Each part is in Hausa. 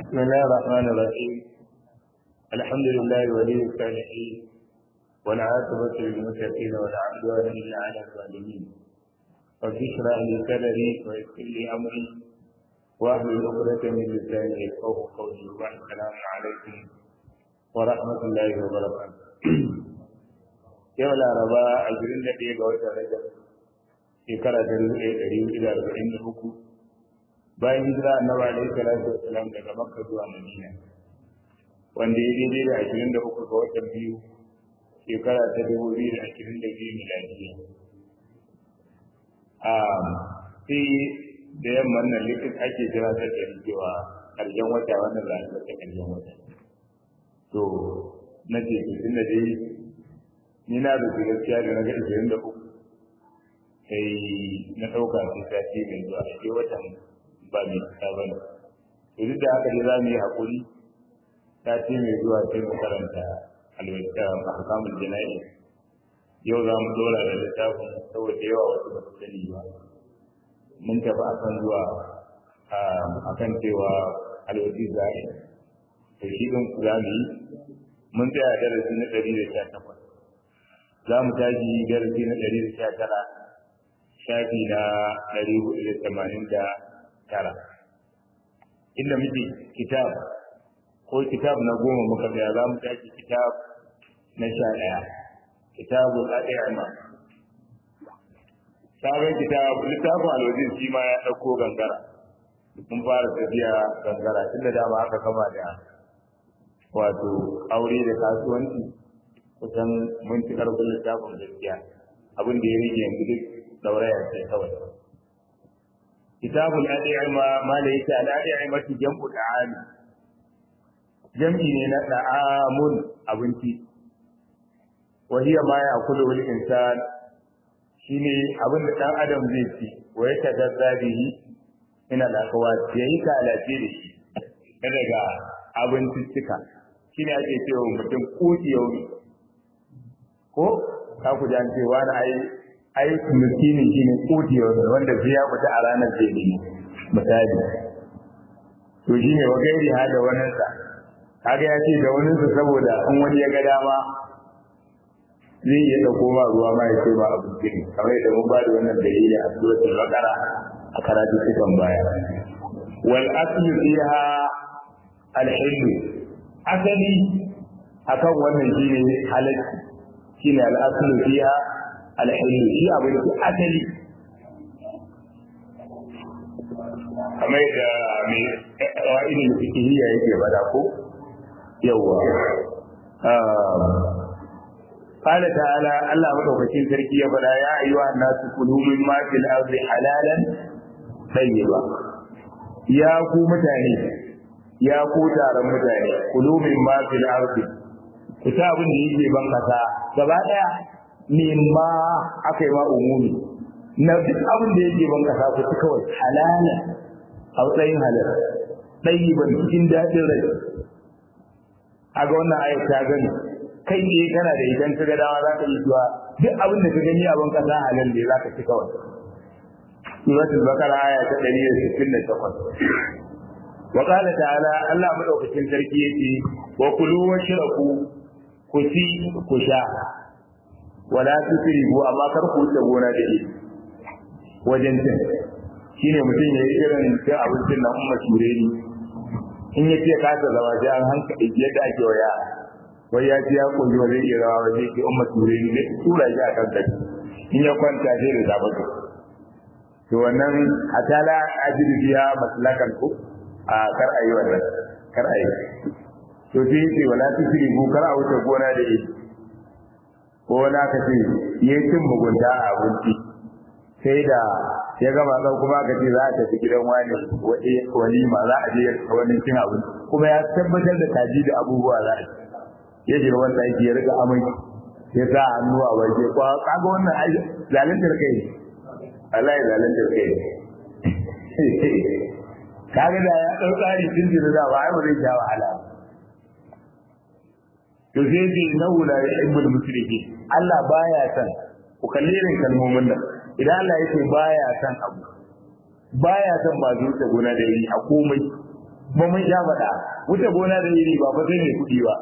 بسم الله الرحمن الرحيم الحمد لله ولي الصالحين والعاقبة للمتقين ولا عدوان إلا على الظالمين رب اشرح لي صدري ويسر لي أمري واحلل عقدة من لساني يفقهوا قولي والسلام عليكم ورحمة الله وبركاته yau laraba a jirin da ɗaya ga watan rajab shekara ta dubu ɗaya ɗari hudu da arba'in da uku bayan hijira annabi alaihi salatu wasalam daga makka zuwa madina wanda ya daidai da ashirin da uku ga watan biyu shekara ta dubu biyu da ashirin da biyu miladiya a sai da yamman nan likin ake jira ta da cewa ƙarshen wata wannan ranar ta ƙarshen wata to na ce tun da dai ni na da gaskiya da na ga ashirin da uku sai na ɗauka sai sati mai zuwa a ce watan ba mai cika ba ne to duk da haka dai za mu yi haƙuri sati mai zuwa sai mu karanta alwata mahkamul jana'i yau za mu dora da littafin saboda yawa wasu ba su sani ba mun tafi akan zuwa akan cewa alwati za'i to shi ɗin za mu yi mun tsaya darasi na ɗari da sha takwas za mu tashi darasi na ɗari da sha tara shafi na ɗari hudu da tamanin da tara inda muke kitab ko kitab na goma muka tsaya za mu tashi kitab na sha ɗaya kitabu al'a'ima sabon kitab littafin alwajin shi ma ya ɗauko gangara mun fara tafiya gangara tun da dama aka kama da wato aure da kasuwanci kusan mun ci karfin littafin gaskiya abin da ya rage yanzu duk dauraya ce kawai kitabul ad'ima ma la yata al ad'ima ti jam'u da'am jam'i ne na da'amun abinci wa hiya ma ya'kulu al insan shine abin da dan adam zai ci wa ya tadazza bihi ina da kawai yayi ka alace da shi daga abinciccika shine ake cewa mutum kuti yau ko ka ku jan ce wani ai ai miskini shine kuti wanda sai ya fita a ranar zai ne misali to shine wa gairi ha da wannan sa kaga ya ce da wannan sa saboda in wani ya ga dama zai iya dauko ma ruwa ma ya ce ba abu kiri kamar yadda mun ba da wannan dalili a suratul baqara a karatu cikin baya wal aslu fiha al asali akan wannan shine halacci shine al'aslu fiha al-hill shi abin da asali kamar da mai wa'idin fikihiyya yake bada ko yawa قال تعالى الله مدوكين سركي يا فدا يا ايها الناس كلوا مما في الارض حلالا طيبا يا ku mutane ya ku taron mutane kulu mimma fil ardi ku ta abin da yake ban kasa gaba daya mimma aka yi ma umumi na duk abin da yake ban kasa ku ci kawai halala a matsayin halal ɗayi ban cikin daɗin rai a ga wannan ayat ta gani kai ne kana da idan ka ga dama za ka yi zuwa duk abin da ka gani a ban kasa halal ne za ka ci kawai suratul baqara aya ta 168 وقال تعالى الله مدوكين sarki yake wa kulu washrabu ku ci ku sha wala tusrifu amma kar ku wuce gona da shi wajen cin shine mutum yayi irin cin abincin nan umma shure ni in ya ce ka ta zama sai an hanka yadda ake wa yara wai ya ci ya kunji wajen iya rawa wajen ke umma shure ni ne tura shi a kan kai in ya kwanta sai da zaba to wannan atala ajidu biya maslakan ku a kar a yi wannan kar a yi to sai yace wala tusri ku kar a wuce gona da ita ko wani aka ce ya cin mugunta a abinci sai da ya gama ɗan kuma aka ce za a tafi gidan wani walima za a je wani cin abinci kuma ya tabbatar da kaji da abubuwa za a ci ya shiga wanda ake ya rika amai ya sa hannu a waje kwa kaga wannan ai zalintar kai ne Allah ya zalintar kai ne kaga da ya dau tsari tun da da ba ai ba zai sha wahala to sai bi nahu la yuhibbul musrifin Allah baya san ku kalli irin kalmomin nan idan Allah yake baya san abu baya san ba zuwa gona da yi a komai ba mun sha faɗa wuce gona da iri ba fa sai mai kuɗi ba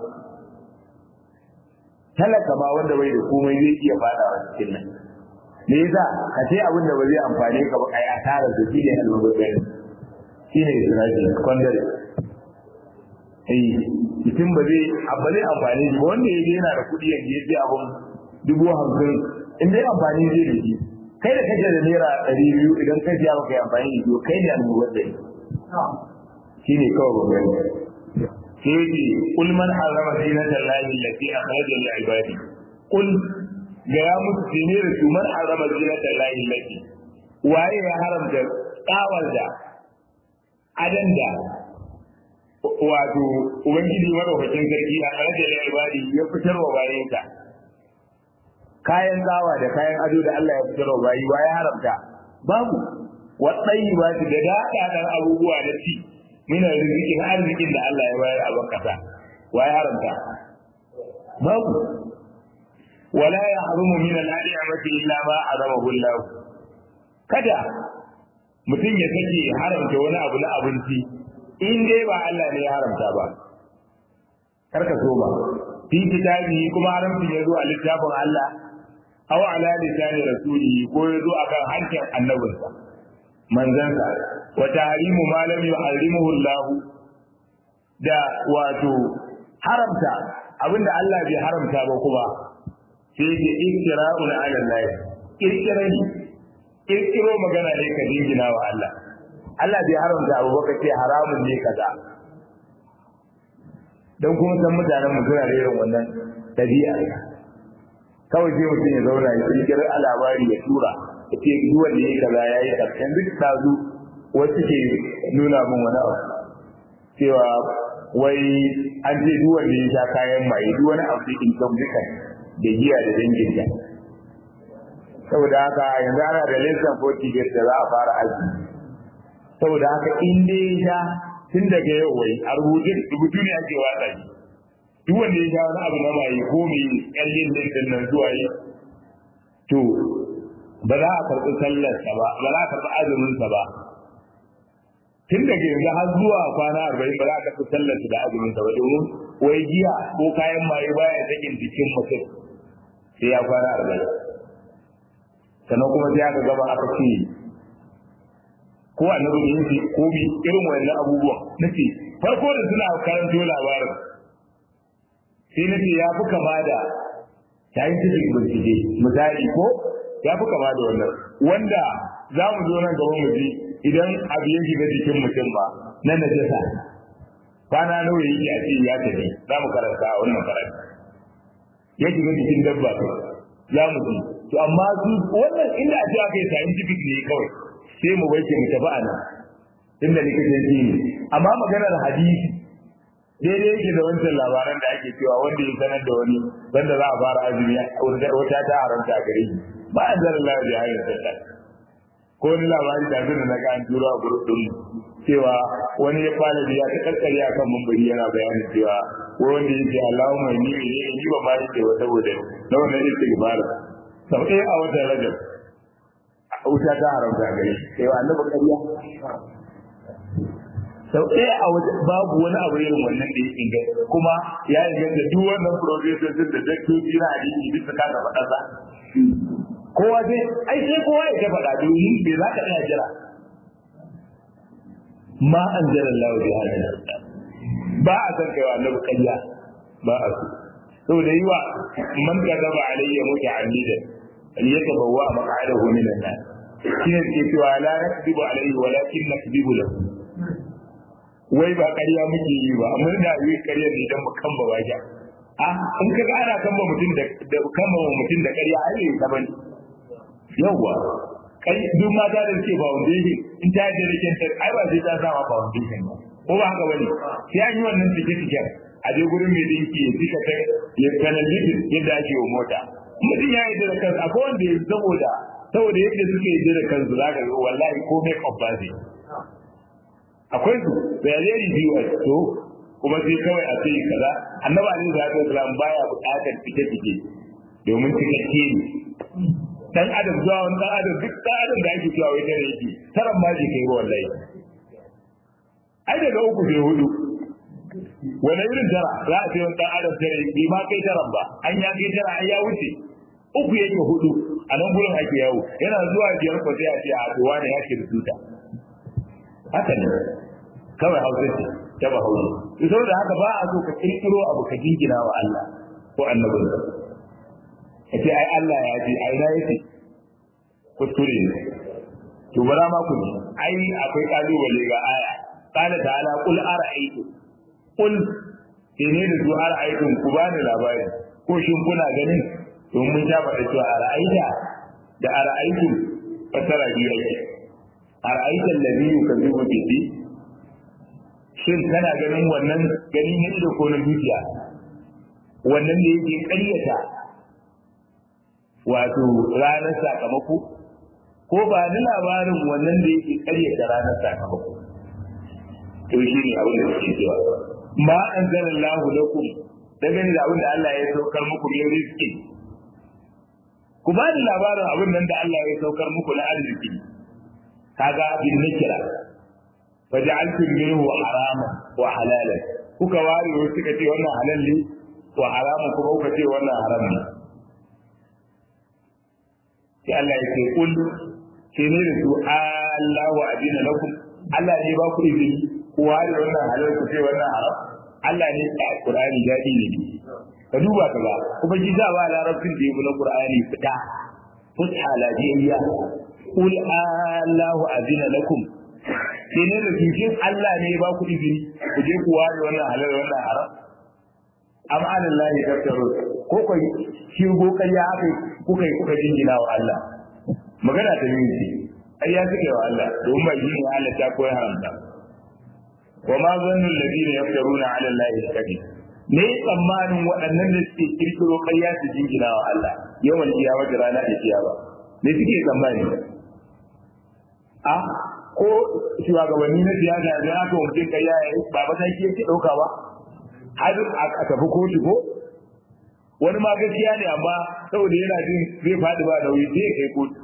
talaka ma wanda bai da komai zai iya faɗawa cikin nan me yasa ka ce abin da ba zai amfane ka ba kai asara da shi ne almubazzarin shi ne israfi kwandare eh mutum ba zai abba zai amfani shi ba wanda ya yana da kuɗi yanzu ya je abun dubu hamsin in dai amfani zai da shi kai da kake da naira ɗari biyu idan ka siya baka yi amfani da shi kai ne almubazzari shi ne kawai babban sai ce kul man harrama zinatan lahi allati akhraja lil ibadi kul ga ya musu tene da su man harrama zinatan lahi allati waye ya haramta tsawar da adan da wato ubangiji madaukakin sarki a akhraja lil ibadi ya fitar wa bayinka kayan tsawa da kayan ado da Allah ya fitar wa bayi waye haramta babu waɗai ba da daɗaɗan abubuwa na ci mina rizikin arzikin da Allah ya bayar a bakasa wa ya haramta babu wala ya harumu min al-ni'mati illa ma haramahu Allah kada mutum ya sake haramta wani abu na abinci in dai ba Allah ne ya haramta ba karka so ba fi kitabi kuma haramcin ya zo a littafin Allah aw ala lisani rasulihi ko ya zo akan hancin annabinsa manzansa wa tahrimu ma lam yuharrimuhu Allah da wato haramta abinda Allah bai haramta ba kuma sai ke iktira'un ala Allah kirkirani kirkiro magana ne ka dingina wa Allah Allah bai haramta abu ba ce haramun ne kaza dan kuma san mutanen mu suna da irin wannan dabi'a kawai sai mutum ya zauna ya kirkira labari ya tura ya ce duk wanda ya kaza ya yi karshen duk tazu wasu ke nuna min wani abu cewa wai an ce duk wanda ya sha kayan maye duk wani abu cikin kamfukan da giya da dangin ta saboda haka yanzu ana da lesson 40 da za a fara azumi saboda haka in dai ya sha tun daga yau wai a rubutun rubutu ne ake watsa shi duk wanda ya sha wani abu na maye ko mai kyallin din nan zuwa yi to ba za a karɓi sallarsa ba ba za a karɓi azuminsa ba tun daga yanzu har zuwa kwana arba'in ba za a karɓi sallarsa da azuminsa ba domin wai giya ko kayan maye baya sakin jikin mutum sai ya kwana arba'in sannan kuma sai aka gaba aka ce ko annabi ne yake ko bi irin wannan abubuwan nace farko da suna karanto labarin sai nace ya fi kama da scientific bincike misali ko ya fi kama da wannan wanda za mu zo nan gaba mu ji idan abu ya shiga jikin mutum ba na najasa kwana nawa yake a ce ya tafi za mu karanta a wannan karanta ya shiga jikin dabba za mu ji to amma su wannan inda a ce aka yi scientific ne kawai sai mu bai mu tafi a nan inda likitanci ne amma maganar hadisi daidai yake da wancan labaran da ake cewa wanda ya sanar da wani wanda za a fara azumi wata ta haramta a gare shi ba a zara Allah da hanyar sallah ko wani labari da zuna na ga an turo a gurup din cewa wani ya fara biya ta karkare a kan mambari yana bayanin cewa ko wanda ya ce Allahumma ni ne ni ba ma yake wa saboda na wannan istighfar sau ɗaya a watan rajab wuta ta haramta gare shi sai wa annabi ƙarya sau ɗaya a waje babu wani abu irin wannan da ya inganta kuma ya inganta duk wannan professor din da daktoci na hadisi bisa kaga faɗarsa kowa sai ai sai kowa ya ta faɗa domin bai za ka iya jira ma an jira Allah bi hada ba a san kaiwa annabi ƙarya ba a so saboda yi wa man kadaba alayya muta'ammidan liyatabawwa maq'adahu min an-nar shine ke cewa la nakdibu alayhi walakin nakdibu lahu wai ba ƙarya muke yi ba amma da yi ƙarya ne dan mu kamba wajen a in ka ga ana kamba mutum da da kamba mutum da ƙarya ai ne ta bane yawa kai duk mata da suke foundation in ta je da kenta ai ba sai ta sa foundation ba ko ba haka bane sai an yi wannan tike tike a je gurin mai dinki ya tika ta ya kanalli yadda ake wa mota mutum ya yi da kansa akwai wanda ya saboda saboda yadda suke yi da kansu za ka ga wallahi ko make up ba zai akwai su bayani biyu a to kuma sai kawai a ce kaza annabi alaihi salatu wasalam baya buƙatar fike fike domin cikakke ne dan adam zuwa wani dan adam duk dan adam da ake cewa wai tare yake taran ma ji kai wallahi ai daga uku sai hudu wani irin tara za a ce wani dan adam tara bai ma kai taran ba an ya kai tara an ya wuce uku yake hudu a nan gurin ake yawo yana zuwa biyar ko sai a ce a to wani ya ke da tuta haka ne kawai hausa ce ta ba hausa to saboda haka ba a so ka kirkiro abu ka jingina wa Allah ko annabin ka ce ai Allah ya ce ai na yace kuskure ne to bara ma ku ji ai akwai kalubale ga aya qala ta'ala qul ara'aytu qul ne da su ara'aytum ku bani labari ko shin kuna ganin don mun ta faɗa cewa ara'aita da ara'aytum fasara biyu yake ara'aita allazi yukazzibu bihi shin kana ganin wannan gani ne da ko na dukiya wannan da yake ƙaryata wato ranar sakamako ko ba ni labarin wannan da yake ƙaryata ranar sakamako to shi ne abin da suke cewa ma an zara lahu lakum dangane da abin da Allah ya saukar muku ne rizki ku ba ni labarin abin nan da Allah ya saukar muku na arziki kaga bin nakira faja'altum minhu haraman wa halalan kuka ware wasu suka ce wannan halal ne wa haramun kuma kuka ce wannan haram ne sai Allah ya ce kul ke ne da su Allahu adina lakum Allah ne ba ku izini ku ware wannan halal ku ce wannan haram Allah ne a Qur'ani dadi ne ka duba ka ba kuma ji za ba larabcin da yake na Qur'ani fita fusha lajiyya kul Allahu adina lakum ke ne da su shin Allah ne ba ku izini ku je ku ware wannan halal wannan haram am alallahi tafsirun ko kai shirgo kariya aka kuka kuka jingina wa Allah magana ta yi ce ai ya suke wa Allah don ba yi ne Allah ta koyi haramta wa ma zannu alladhina yaftaruna ala allahi al-kadhib ne tsammanin waɗannan da suke kirkiro ƙarya su jingina wa Allah yawan kiyama da rana da kiyama ne suke tsammani a ko shugabanni na siyasa da aka mutum ƙarya ya ba mataki yake ɗauka ba har a tafi kotu ko wani ma gaskiya ne amma saboda yana jin zai faɗi ba nauyi sai ya kai kotu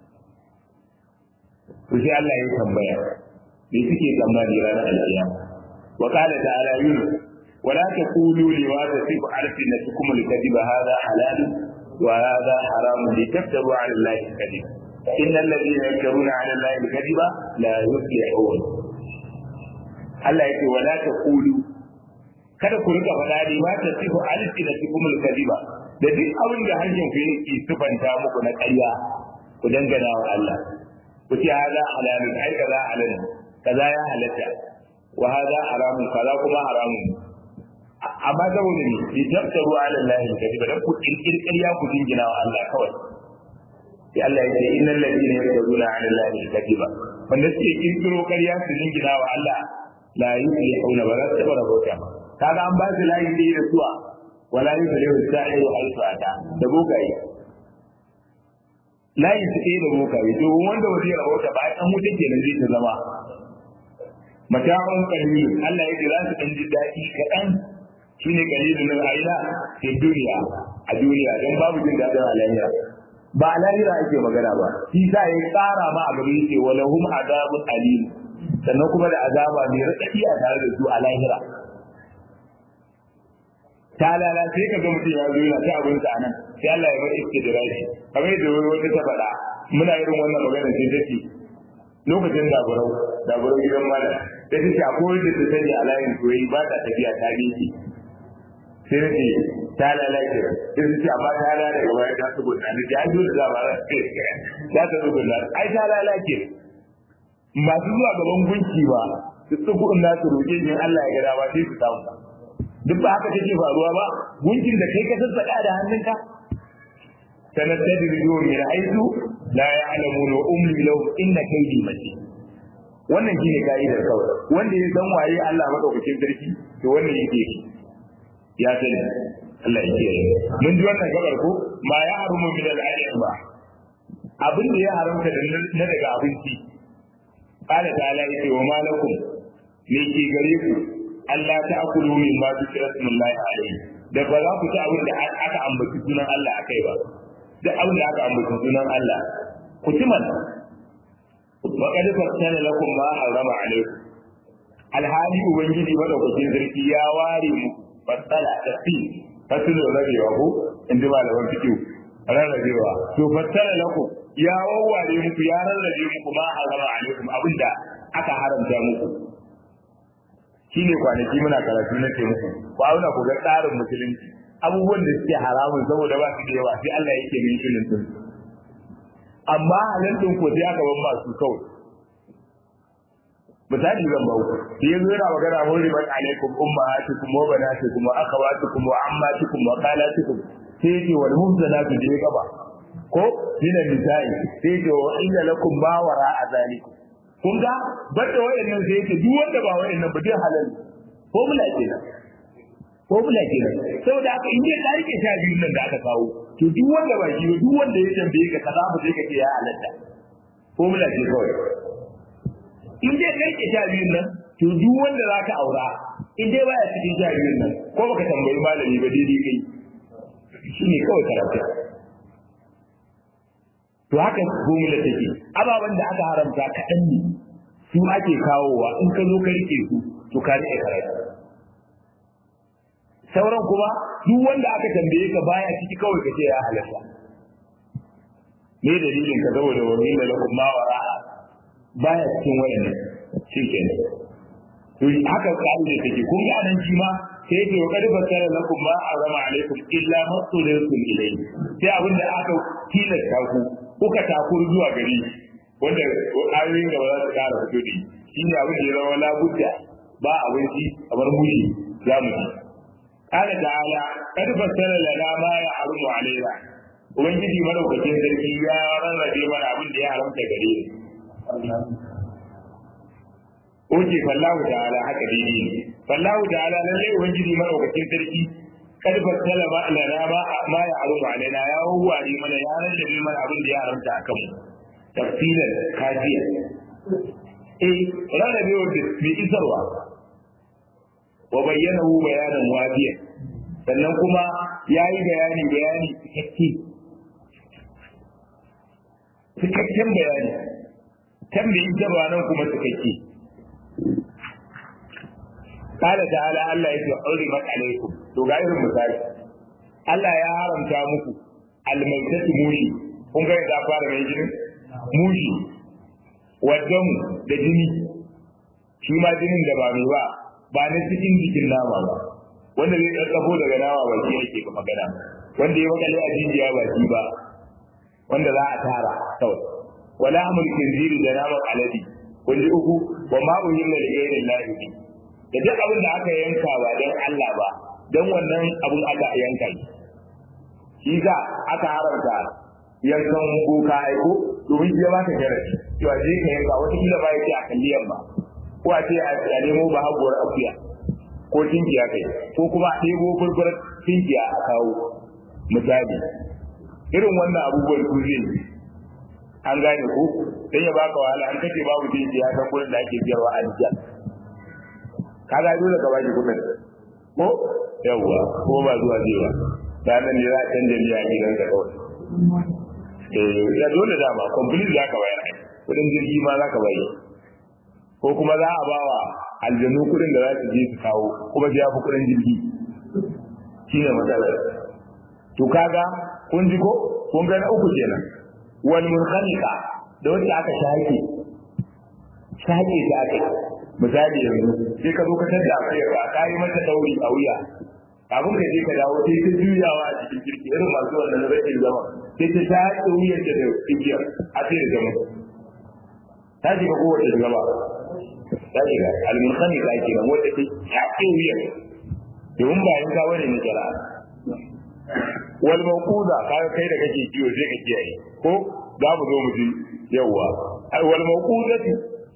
to sai Allah ya tambaya me suke tsammani ranar alƙiyama wa qala ta'ala yunus ولا تقولوا لما تصف ألسنتكم الكذب هذا حلال وهذا حرام لتفتروا على الله الكذب إن الذين يفترون على الله الكذب لا يفلحون Allah yake wala ta kulu kada ku rika faɗa ne ma ta sifu alsinatikum al-kadhiba da duk abin da harshen ku yake sifanta muku na ƙarya ku dangana wa Allah ku ce hada halalun ai kaza halal kaza ya halatta wa hada haramun kaza kuma haramun amma saboda ne bi taftaru ala Allah al-kadhiba dan ku kirkir ƙarya ku dingina wa Allah kawai sai Allah ya ce innal ladina yaftaruna ala Allah al-kadhiba wanda suke kirkiro ƙarya su dingina wa Allah la yuflihuna ba za su taɓa rabauta ba kaga an ba su layi ɗaya da zuwa wala yuflihu sa'iru haythu ata da bokaye layi su ɗaya da bokaye to wanda ba zai rabauta ba an wuce kenan zai ta zama mata'un qalil Allah ya ce za su ɗan ji daɗi kaɗan shine qalilun min aina fi duniya a duniya dan babu jin daɗin a lahira ba a lahira ake magana ba shi sa ya tsara ma a gaba yake walahum azabun alim sannan kuma da azaba mai raɗaɗi a tare da su a lahira ta lala sai ka ga mutum ya zo yana ta abin sa nan sai Allah ya bar iske da rashi kamar yadda wani wata ta faɗa muna irin wannan magana sai ta ce lokacin daburau daburau gidan malam sai ta ce akwai wanda ta sanya a layin soyayya ba ta tafiya ta biki sai ta ce ta lalace sai ta ce amma ta lalace daga baya ta tsugunna ni ta yi da zama za ta tsugunna ai ta lalace masu zuwa gaban gunki ba su tsugunna su roƙe jin Allah ya ga dama sai su samu duk ba haka take faruwa ba gunkin da kai ka sassaka da hannunka sanastadrijuhum min haythu la ya'lamun wa umli lahum inna kaydi matin wannan shine kaidar kawai wanda ya san waye Allah madaukakin sarki to wannan yake ya sani Allah ya kiyaye mun ji wannan gabar ko ma ya harumu min al ba abin da ya haramta da na daga abinci qala ta'ala yace wa malakum me ke gare ku Allah ta akulu min ma su kira sunallahi alaihi da ba za ku ci abin da aka ambaci sunan Allah akai ba duk abin da aka ambaci sunan Allah ku ci man wa qad fassala lakum ma harrama alaikum alhali ubangiji madaukakin sarki ya ware mu fassala tafi fasilin rabewa ko in ji malaman fikiyu rarrabewa to fassala lakum ya wawware muku ya rarrabe muku ma harama alaikum abinda aka haramta muku shine kwanaki muna karatu na ce muku ku auna ku ga tsarin musulunci abubuwan da suke haramun saboda ba su da yawa sai Allah yake min shirin din amma halin din ko sai aka ban masu kawai misali zan ba ku sai yanzu yana magana hurrimat alaikum ummahatukum wa banatukum wa akhawatukum wa ammatukum wa khalatukum sai yake wal mumzanatu da gaba ko minan nisa'i sai yake wa inna lakum ma wara azalikum kun ga banda wayannan sai yake duk wanda ba wayannan ba dai halal ko mula kenan ko mula kenan saboda haka in dai ka rike sha biyun nan da aka kawo to duk wanda ba shi duk wanda ya tambaye ka kaza ba sai ka ce ya halatta ko mula ce kawai in dai ka rike sha biyun nan to duk wanda za ka aura in dai baya cikin sha biyun nan ko baka tambayi malami ba daidai kai shi ne kawai karatu to haka gomila take ababen da aka haramta kaɗan ne su ake kawowa in ka zo ka rike su to ka rike karatu sauran kuma duk wanda aka tambaye ka baya ciki kawai ka ce ya halatta me dalilin ka saboda wani da lakum ma wara'a baya cikin wayannan shi kenan to haka ka'ida take kun ga nan shi ma sai yake wa kadi fasara lakum ma azama alaikum illa ma tulikum ilayhi sai abin da aka tilasta ku kuka takuru zuwa gari wanda ayoyin da ba za su kara fito da shi ne abin da ya zama labudda ba abinci kamar mushi za mu ci kana ta'ala kad fasara lana ma ya harumu alaina ubangiji madaukakin sarki ya rarrabe mana abin da ya haramta gare ni Oke fallahu ta'ala haka daidai ne. Fallahu ta'ala lalle ubangiji madaukakin sarki kad fassala ma lana ma ma ya harumu alaina ya wawware mana ya rarrabe mana abin da ya haramta akan mu. Tafsilan kafiya. Eh rarrabe wanda mai isarwa. Wa bayyanahu bayanan wafiya. Sannan kuma ya yi bayani bayani cikakke. Cikakken bayani. Kan mai isarwa nan kuma cikakke. قال تعالى الله يجي حرمت عليكم to ga irin misali Allah ya haramta muku almaitatu mushi kun ga da fara mai jinin mushi wadan da jini shi ma jinin da ba mai ba ba na cikin jikin nama ba wanda zai tsafo daga nama ba shi yake ba magana wanda ya makale a jijiya ba shi ba wanda za a tara kawai wala amul kinziri da naman aladi kun ji uku wa ma'u yilla da gairin lahi da duk abin da aka yanka ba don Allah ba don wannan abin aka yanka shi shi za aka haramta yankan boka aiko domin shi ya ba ka jarabi cewa je ka yanka wata kila ba yake a kalliyan ba ko a ce a nemo ba haguwar akuya ko tinkiya kai ko kuma a ɗebo furfur tinkiya a kawo misali irin wannan abubuwan su zai an gane ko dan ya baka wahala an kace babu tinkiya ta gurin da ake biyarwa a jiya kaga dole ka baki kudin ko yawwa ko ba zuwa jewa da nan ne za a canja miya a gidan ka kawai eh ya dole da ba complete za ka bayar kudin jirgi ma za ka bayar ko kuma za a bawa aljanu kudin da za su je su kawo kuma ya fi kudin jirgi shine matsalar to kaga kun ji ko kun ga na uku kenan wal munkhaliqa da wanda aka shake shake ta aka misali yanzu sai ka zo ka tada akwai ka kai mata dauri a wuya kafin ka je ka dawo sai ta juyawa a cikin kirki irin masu wannan rashin zama sai ta shaƙe wuyar ta da igiyar a sai da zama ta shiga kowace gaba ta shiga almunkhani ta ke nan wanda ta shaƙe wuyar domin ba yin ka bane na jara wal mawquda kaga kai da kake kiwo sai ka kiyaye ko za mu zo mu ji yawwa wal mawqudatu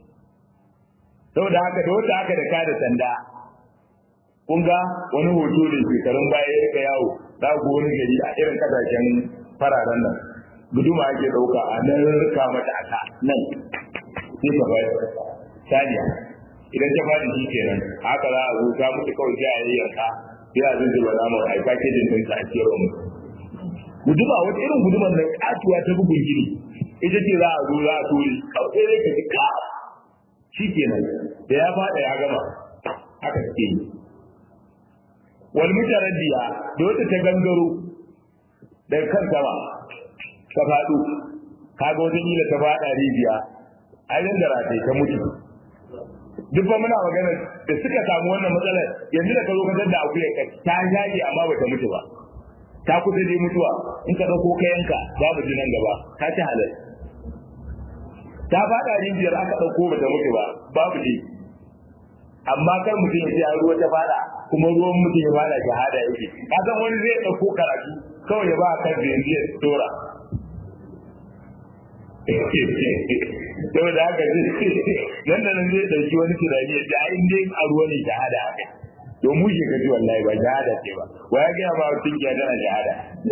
saboda haka da wanda aka da ka da sanda kun ga wani hoto da shekarun baya ya rika yawo za ku wani gari a irin kasashen fararen nan guduma ake dauka a nan rika mata aka nan sai ka bayar saniya idan ta fadi shi kenan haka za a zo ta mutu kawai sai a yi yarka sai a zunzuba namun a yi fakejin ɗin a ciyarwa mu guduma wata irin guduman nan katuwa ta bugun gini ita ce za a zo za a tori kawai sai ka ji ka shikenan da ya fada ya gama haka suke yi wal mutaraddiya da wata ta gangaro daga kan sama ta faɗo kaga wata kila ta faɗa rijiya ai nan da ratai ta mutu duk ba muna magana da suka samu wannan matsalar yanzu da ka zo ka da akuya ka ta jaje amma ba ta mutu ba ta kusa dai mutuwa in ka dauko kayanka babu jinan gaba ta ci halal ta faɗa rijiyar aka dauko ba ta mutu ba babu dai amma kar mutum ya ce a ruwa ta faɗa kuma ruwan mutum ya faɗa shahada yake ka san wani zai dauko karatu kawai ya ba kan da yanzu ya tora saboda haka nan da nan zai dauki wani tunani ya ji in dai a ruwa ne shahada haka to mu shi kaji wallahi ba shahada ce ba wa ya gaya ma mutum ya tana shahada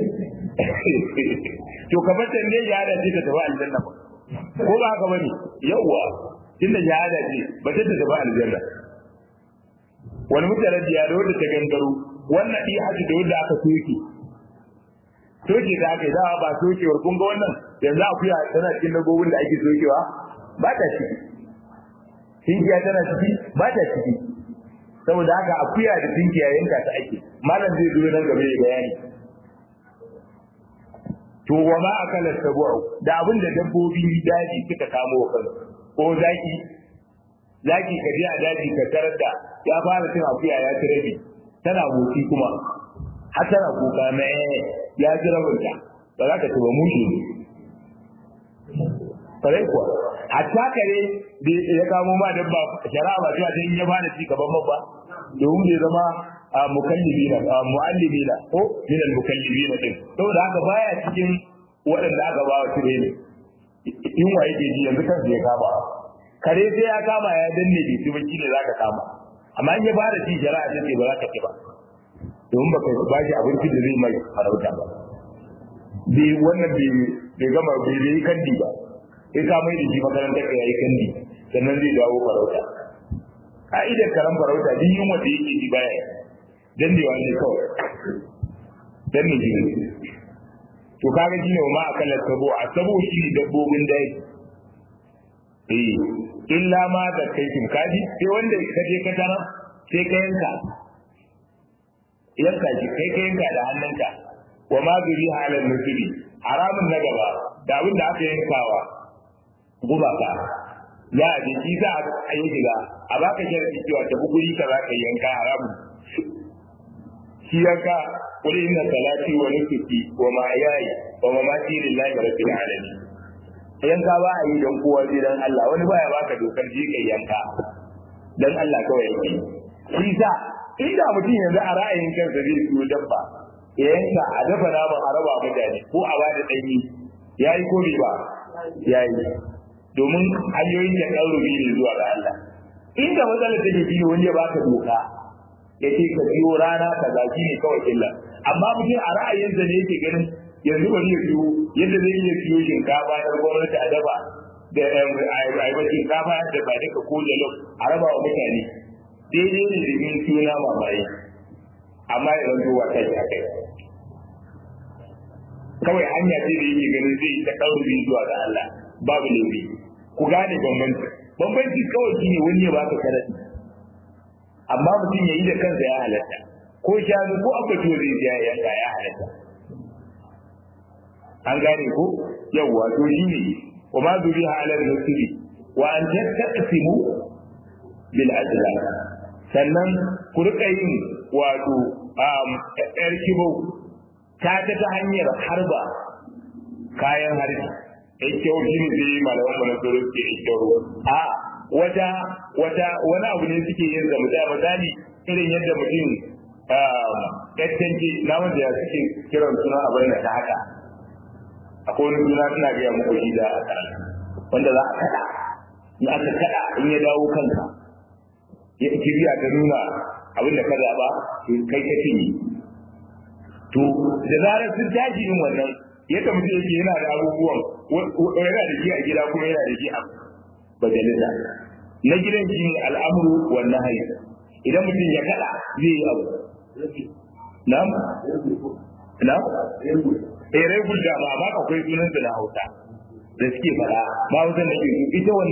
to ka bar ne shahada ce ta tafi aljanna ba ko ba haka bane yawwa tunda shahada ce ba ta tafi aljanna wani mutane da ya da wanda ta gangaro wannan iya haji da wanda aka soke soke da aka yi dawa ba sokewar kun ga wannan yanzu akuya tana cikin dabbobin da ake sokewa ba ta ciki tinkiya tana ciki ba ta ciki saboda haka akuya da tinkiya yanka ta ake malam zai zo nan gaba ya bayani to wa ma akala sabu'u da abin da dabbobi daji suka kamo wa kansu ko zaki zaki ka je a daji ka tarar da ya fara cin akuya ya ci rabi tana motsi kuma har tana kuka na ya ji rabinta ba za ka ci ba mushi ne kare kuwa hatta kare da ya kamo ma dabba shari'a ba cewa sai ya fara ci gaban babba domin bai zama mukallibina muallimina ko min al mukallibina din saboda haka baya cikin waɗanda aka ba wa tire ne in wa yake ji yanzu kansa ya kama kare sai ya kama ya danne bai ci ba ne zaka kama amma in ya fara ci shari'a ce ba za ka ci ba domin baka ba shi abinci da zai mai farauta ba bai wannan bai gama bai yi kandi ba sai ka mai da shi makarantar ka yayi kandi sannan zai dawo farauta ka'idar karan farauta duk yunwa da yake ji baya dandewa ne kawai dan ne jini to kaga shine ma akalar sabo a sabo shi ne dabbobin dai eh illa ma da kai kin kaji sai wanda ka je ka tara sai ka yanka yanka shi kai ka yanka da hannunka wa ma zuri halal nusubi haramun na gaba da abin da aka yankawa gumaka za a je shi za a yi shiga a baka sharadi cewa ta guri ka za ka yanka haramun shi yanka qul inna salati wa nusuki wa ma'ayaya wa mamati lillahi rabbil alamin yanka ba a yi don kowa sai dan Allah wani baya baka dokar ji kai yanka dan Allah kawai yake shi sa inda mutum yanzu a ra'ayin kansa zai siyo dabba ya yanka a dafa naman a raba mutane ko a bada danyi yayi ko bai ba yayi domin hanyoyin da ɗan rubi ne zuwa ga Allah inda matsalar take shi ne wani ya baka doka ya ce ka biyo rana ka zaki ne kawai illa amma mutum a ra'ayinsa ne yake ganin yanzu bari ya siyo yadda zai iya siyo shinkafa yar gwamnati a dafa da aiwa shinkafa da ba duka ko jalof a raba wa mutane daidai ne da yin suna mamaye amma ya zanto wa kai a kai kawai hanya ce da yake ganin zai ta ɗauri zuwa ga Allah babu laifi ku gane bambanci bambanci kawai shine wani ya baka karatu amma mutum ya yi da kansa ya halatta ko shanu ko aka to zai ya yanka ya halatta an gane ko yawwa to shine wa ma zuriha ala nusri wa an taqsimu bil azlam sannan ku rika yin wato yar kibo ta ta ta hanyar harba kayan harbi kyau shi ne sai malaman mu na tsoro suke kyau a wata wata wani abu ne suke yin zama da misali irin yadda mutum ƙasƙanci na wanda ya suke kiran suna a bayyana ta haka akwai wani suna suna gaya muku shi da wanda za a kaɗa in aka kaɗa in ya dawo kanka ya kibiya ta nuna abin da ka zaɓa kai ka cinye to da zarar sun tashi yin wannan yadda mutum yake yana da abubuwan yana da shi a gida kuma yana da shi a majalisa na gidan shi ne al'amuru wannan hayi idan mutum ya kada zai yi abu na'am na'am eh rai gudda ba ba akwai sunan da na hausa da suke fada ba hausan da ke ita wannan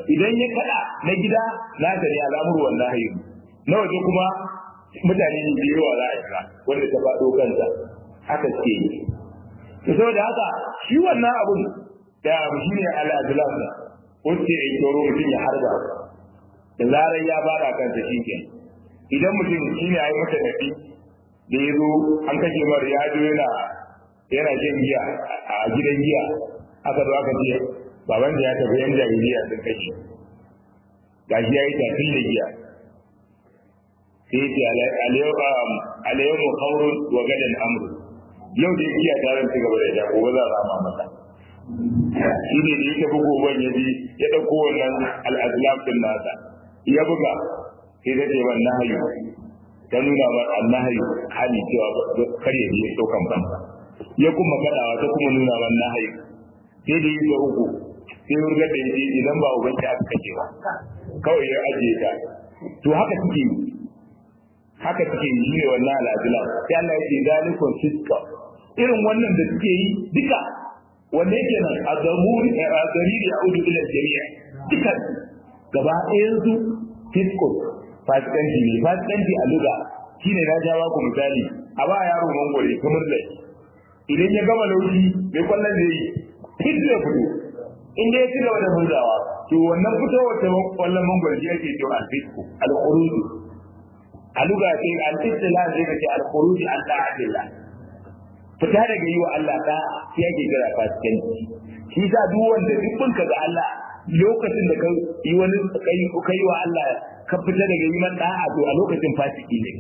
idan ya kada na gida na ta ne al'amuru wallahi na waje kuma mutane ne da yawa za a shiga wanda ta faɗo kansa haka suke yi to saboda haka shi wannan abun da shi ne al'adulam wacce ya tsoro mutum ya harba da zarar ya fara kansa shi ke idan mutum shi ne a yi mata nafi da ya zo an kashe mara ya zo yana yana shan giya a gidan giya aka zo aka ce baban da ya tafi yan jahiliya sun kashe gashi ya yi tafin da giya sai ce alayyamu haurun wa gadan amru yau da giya ta zan ci gaba da ita gobe za a rama masa shi ne da ya tafi goben ya bi ya ɗauko wannan al'azlam din nasa ya buga sai ta ce wannan hayu ta nuna ma annahayu hali cewa kar ya je ɗaukan banza ya kuma kaɗawa ta kuma nuna ma annahayu sai da yi uku sai wurga da yi idan ba ubanci aka kace ba kawai ya ajiye ta to haka suke yi haka suke yi ne wannan al'adula sai Allah ya ce zalikun fiska irin wannan da suke yi duka wanda yake nan a zamuri a gari da audu ila jami'a duka gaba ɗayan su fisko fasikanci ne fasikanci a luga shine na jawa ku misali a ba yaro mangware kamar da idan ya gama laushi mai kwallon da yi fit zai fito in dai ya ci gaba da murzawa to wannan fitowar ta kwallon mangwaro shi ake cewa al-fisku al-khuruj a luga sai al-istila zai kace al-khuruj an ta'adillah fita daga yi wa Allah da shi ake kira fasikanci shi sa duk wanda duk ka ga Allah lokacin da kai yi wani kai kai wa Allah ka fita daga yi man da'a to a lokacin fasiki ne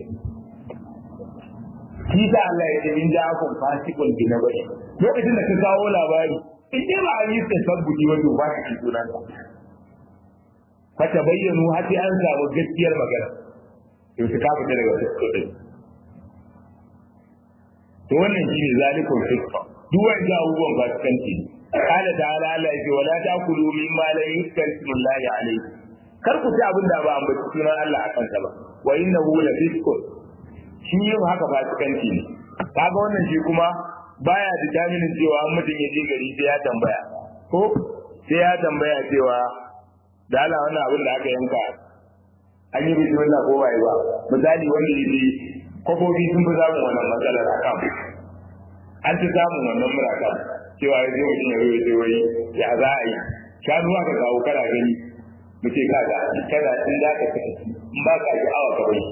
shi sa Allah ya ce in ja'akum fasikun bi nabai lokacin da ka kawo labari in dai ba a yi tasabbuti wato ba ka sunan ka fa tabayyanu har sai an samu gaskiyar magana to su ka fita daga fiskudin to wannan shine zalikul fiska duk wanda abubuwan ba su kanci qala ta'ala Allah ya ce wala ta'kulu mimma la yuzkar ismullahi alayhi kar ku ci abin da ba an bace sunan Allah akan sa ba wa innahu la fiskun shi yin haka ba su kanci ne kaga wannan shi kuma baya determinin cewa an mutum ya je gari sai ya tambaya ko sai ya tambaya cewa da Allah wannan abin da aka yanka an yi bismillah ko bai ba misali wanda ya je kofofi sun fi samun wannan matsalar a kan an ci samun wannan murakan cewa ya je mutum ya zo ya ce wai ya za a yi shanu aka kawo kana gani mu ce kaga kada in za ka kashe in ba ka ji awa ka bai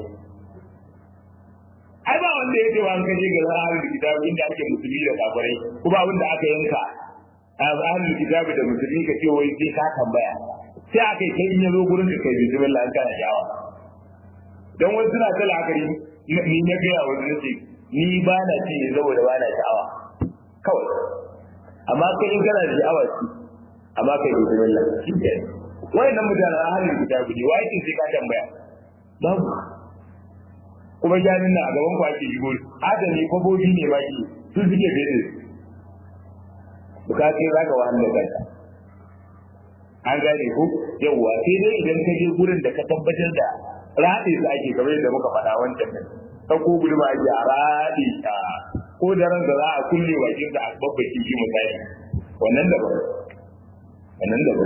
ai ba wanda ya ce wa an kashe ga ahlul kitabi inda ake musulmi da kafirai kuma abin da aka yanka ahlul kitabi da musulmi ka ce wai sai ka tambaya sai aka yi kai in ya zo gurin ka kai bismillah an kana shawa dan wani suna ta la'akari ni na gaya wani nace ni ba na ci ne saboda ba na sha'awa kawai amma kai in kana da sha'awa ci amma kai bismillah shi ke wayannan mutanen ahlul kitabi ne wai sai ka tambaya babu kuma jami'in na a gaban ku ake shigo adami kwabobi ne ba ki sun suke fere bukatu za ka wahala da kanka an gane ku yawwa sai dai idan ka je gurin da ka tabbatar da raɗe su ake kamar yadda muka faɗa wancan nan ta ko gudu ba ake a raɗe a ko da ran da za a kulle bakin da a babbaki shi misali wannan da ba wannan da ba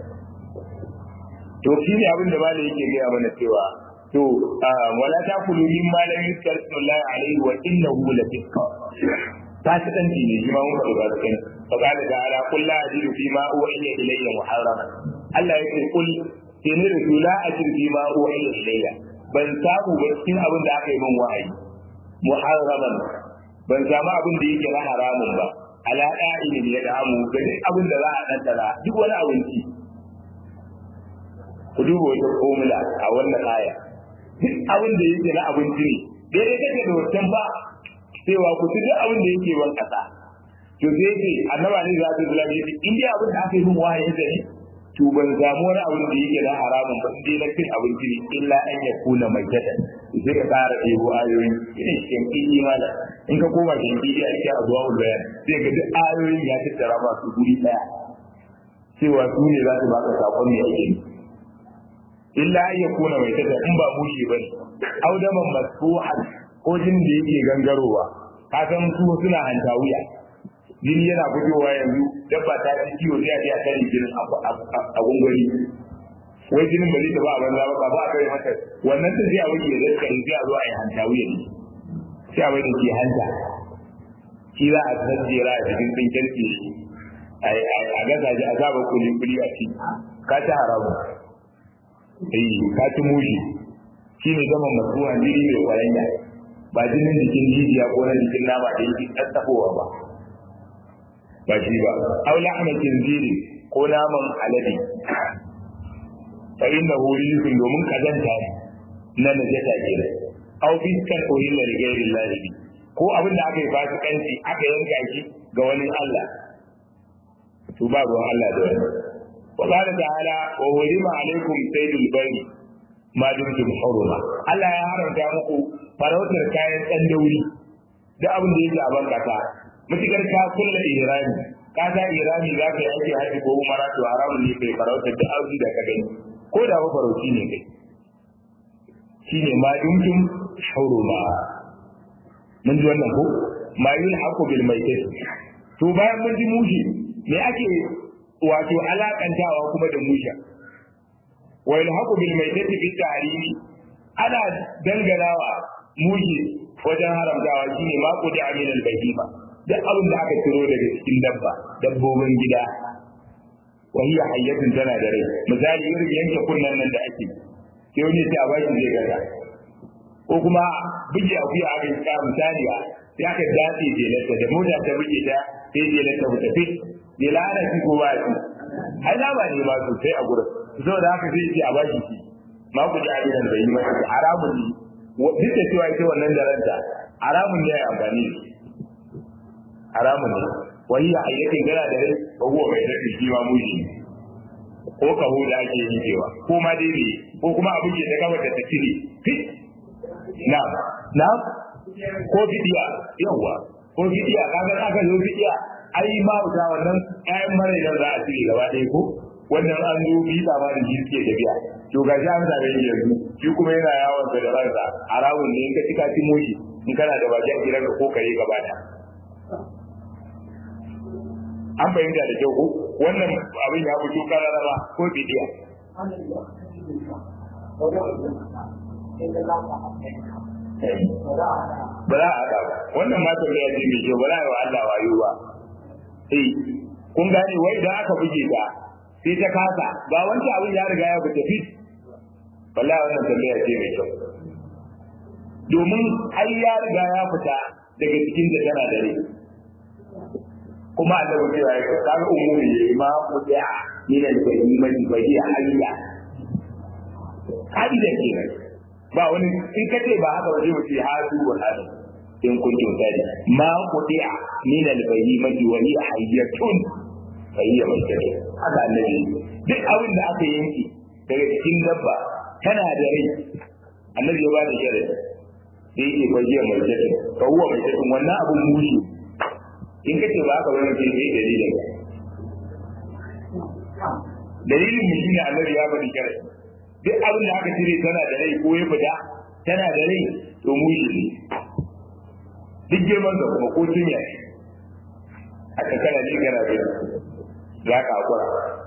to shi ne abin da malai yake gaya mana cewa to wala ta kulu min ma lam yuzkar ismullahi alaihi wa innahu la fisqa fasikanci ne shi ma mun faɗi fasikan fa qala ta'ala qul la ajidu fi ma uhiya ilayya muharrama Allah yake kul sai ne da la ajidu fi ma uhiya ilayya ban samu ba cikin abin da aka yi min wahayi muharraman ban samu abin da yake na haramun ba ala da'in ya damu ga duk abin da za a ɗanɗana duk wani abinci ku duba wata formula a wannan aya duk abin da yake na abinci ne daidai take da wancan ba cewa ku ci duk abin da yake ban kasa to sai ce annaba ne za su zula ne in dai abin da aka yi min wahayin da ne to ban samu wani abin da yake na haramun ba dai na cin abinci ne illa an ya kula mai jada sai ka tsara ɗebo ayoyi ina cikin ƙiƙi mala in ka koma cikin ƙiƙi a cikin azuwa bayan sai ga duk ayoyin ya tattara ba su guri ɗaya cewa su ne za su baka sakon ne ake yi illa an yakuna mai tada in ba mushi bane audaman masfuhan ko jin da yake gangarowa ka san su suna hanta wuya jini yana fitowa yanzu dabba ta ci ciwo sai a je a tare jinin a gungari wai jinin ba zai tafi a banza ba ba a kai mata wannan ta sai a wuce da zai sai a zo a yi hanta wuya ne sai a wuce ke hanta shi za a tsajjera a cikin tsinken tsiri a gasa shi a saba kuli kuli a ci ka ci haramu eh ka ci mushi shi ne gama masuwa jiri mai kwaranya ba jinin jikin jijiya ko na jikin nama da yake tsattafowa ba ba shi ba aw lahma khinziri ko naman alade fa innahu rizqun domin kazanta ne na najasa ke aw fiskan uhilla li ghairi Allah ko abin da aka yi fasikanci aka yanka shi ga wani Allah to ba ruwan Allah da wani wa qala ta'ala wa hurima alaykum saydul bari ma dumtum huruma Allah ya haramta muku farautar kayan dan dauri da abin da yake a bankata mutukar ka kulla irani ka ta irani za ka yi ake haji ko umara to haramun ne kai farautar da abu da ka gani ko da ba farauci ne kai shine ma dumtum huruma mun ji wannan ko ma yul haqu bil maitat to bayan mun ji mushi me ake wato alakantawa kuma da musha wa yul haqu bil maitat fi tahrimi ana danganawa mushi wajen haramtawa shine ma qudi amil al bahima duk abin da aka ciro daga cikin dabba dabbobin gida wa hiya hayyatun tana da rai misali irin yanke kunnan nan da ake sai wani sai a baki zai gaza ko kuma buge akuya aka yi ka misali a sai aka dace jelarta da mota ta buge ta sai jelarta ku tafi jela ana ci ko ba ci ai na ba ne ma sosai a gurin saboda haka sai ce a baki shi ma ku ji abinan bai yi masa haramun ne duk da cewa ita wannan da ranta haramun ne ya amfani da haramun ne wani ya ayyakin gana da rai ko huwa mai daɗi shi ma mushi ko kaho da ake yi cewa ko ma dai ne ko kuma abu ke da gaba da ta cire fit na na ko fidiya yawa ko fidiya kaga aka zo fidiya ai ma ta wannan ƴaƴan mara da za a cire gaba ɗaya ko wannan an zo bi ba ma da shi suke tafiya to ga shi an zabe yanzu shi kuma yana yawon sa da ransa haramun ne in ka cika ci moshi in kana da baki a gidanka ko kare gaba da an fahimta da kyau ko wannan abin ya fito kararraba ko bidiya ba za a haɗa ba wannan ma tambaya ce mai kyau ba za a yi wa Allah wayo ba eh kun gane wai idan aka buge ta sai ta kasa ba wancan abin ya riga ya fita fit wallahi wannan tambaya ce mai kyau domin ai ya riga ya fita daga cikin da tana da rai kuma annabi cewa ya kaga umuri ya ma kudiya min al-bahimati bahiya hayya kaida kenan ba wani in kace ba haka ba zai wuce hadu wa hadu in kuntum sadi ma kudiya min al-bahimati wa hiya hayyatun fahiya maitatu haka annabi duk abin da aka yanke daga cikin dabba tana da rai annabi ya ba da sharadi sai yake fahiya maitatu fa huwa maitatu wannan abun mushi in ka ce ba ka wani ce ne dalilin dalilin mu shine annabi ya bari kare duk abin da aka cire tana da rai ko ya fita tana da rai to mu shi ne duk girman da kuma ko tunya aka kana ji kana bi za ka hakura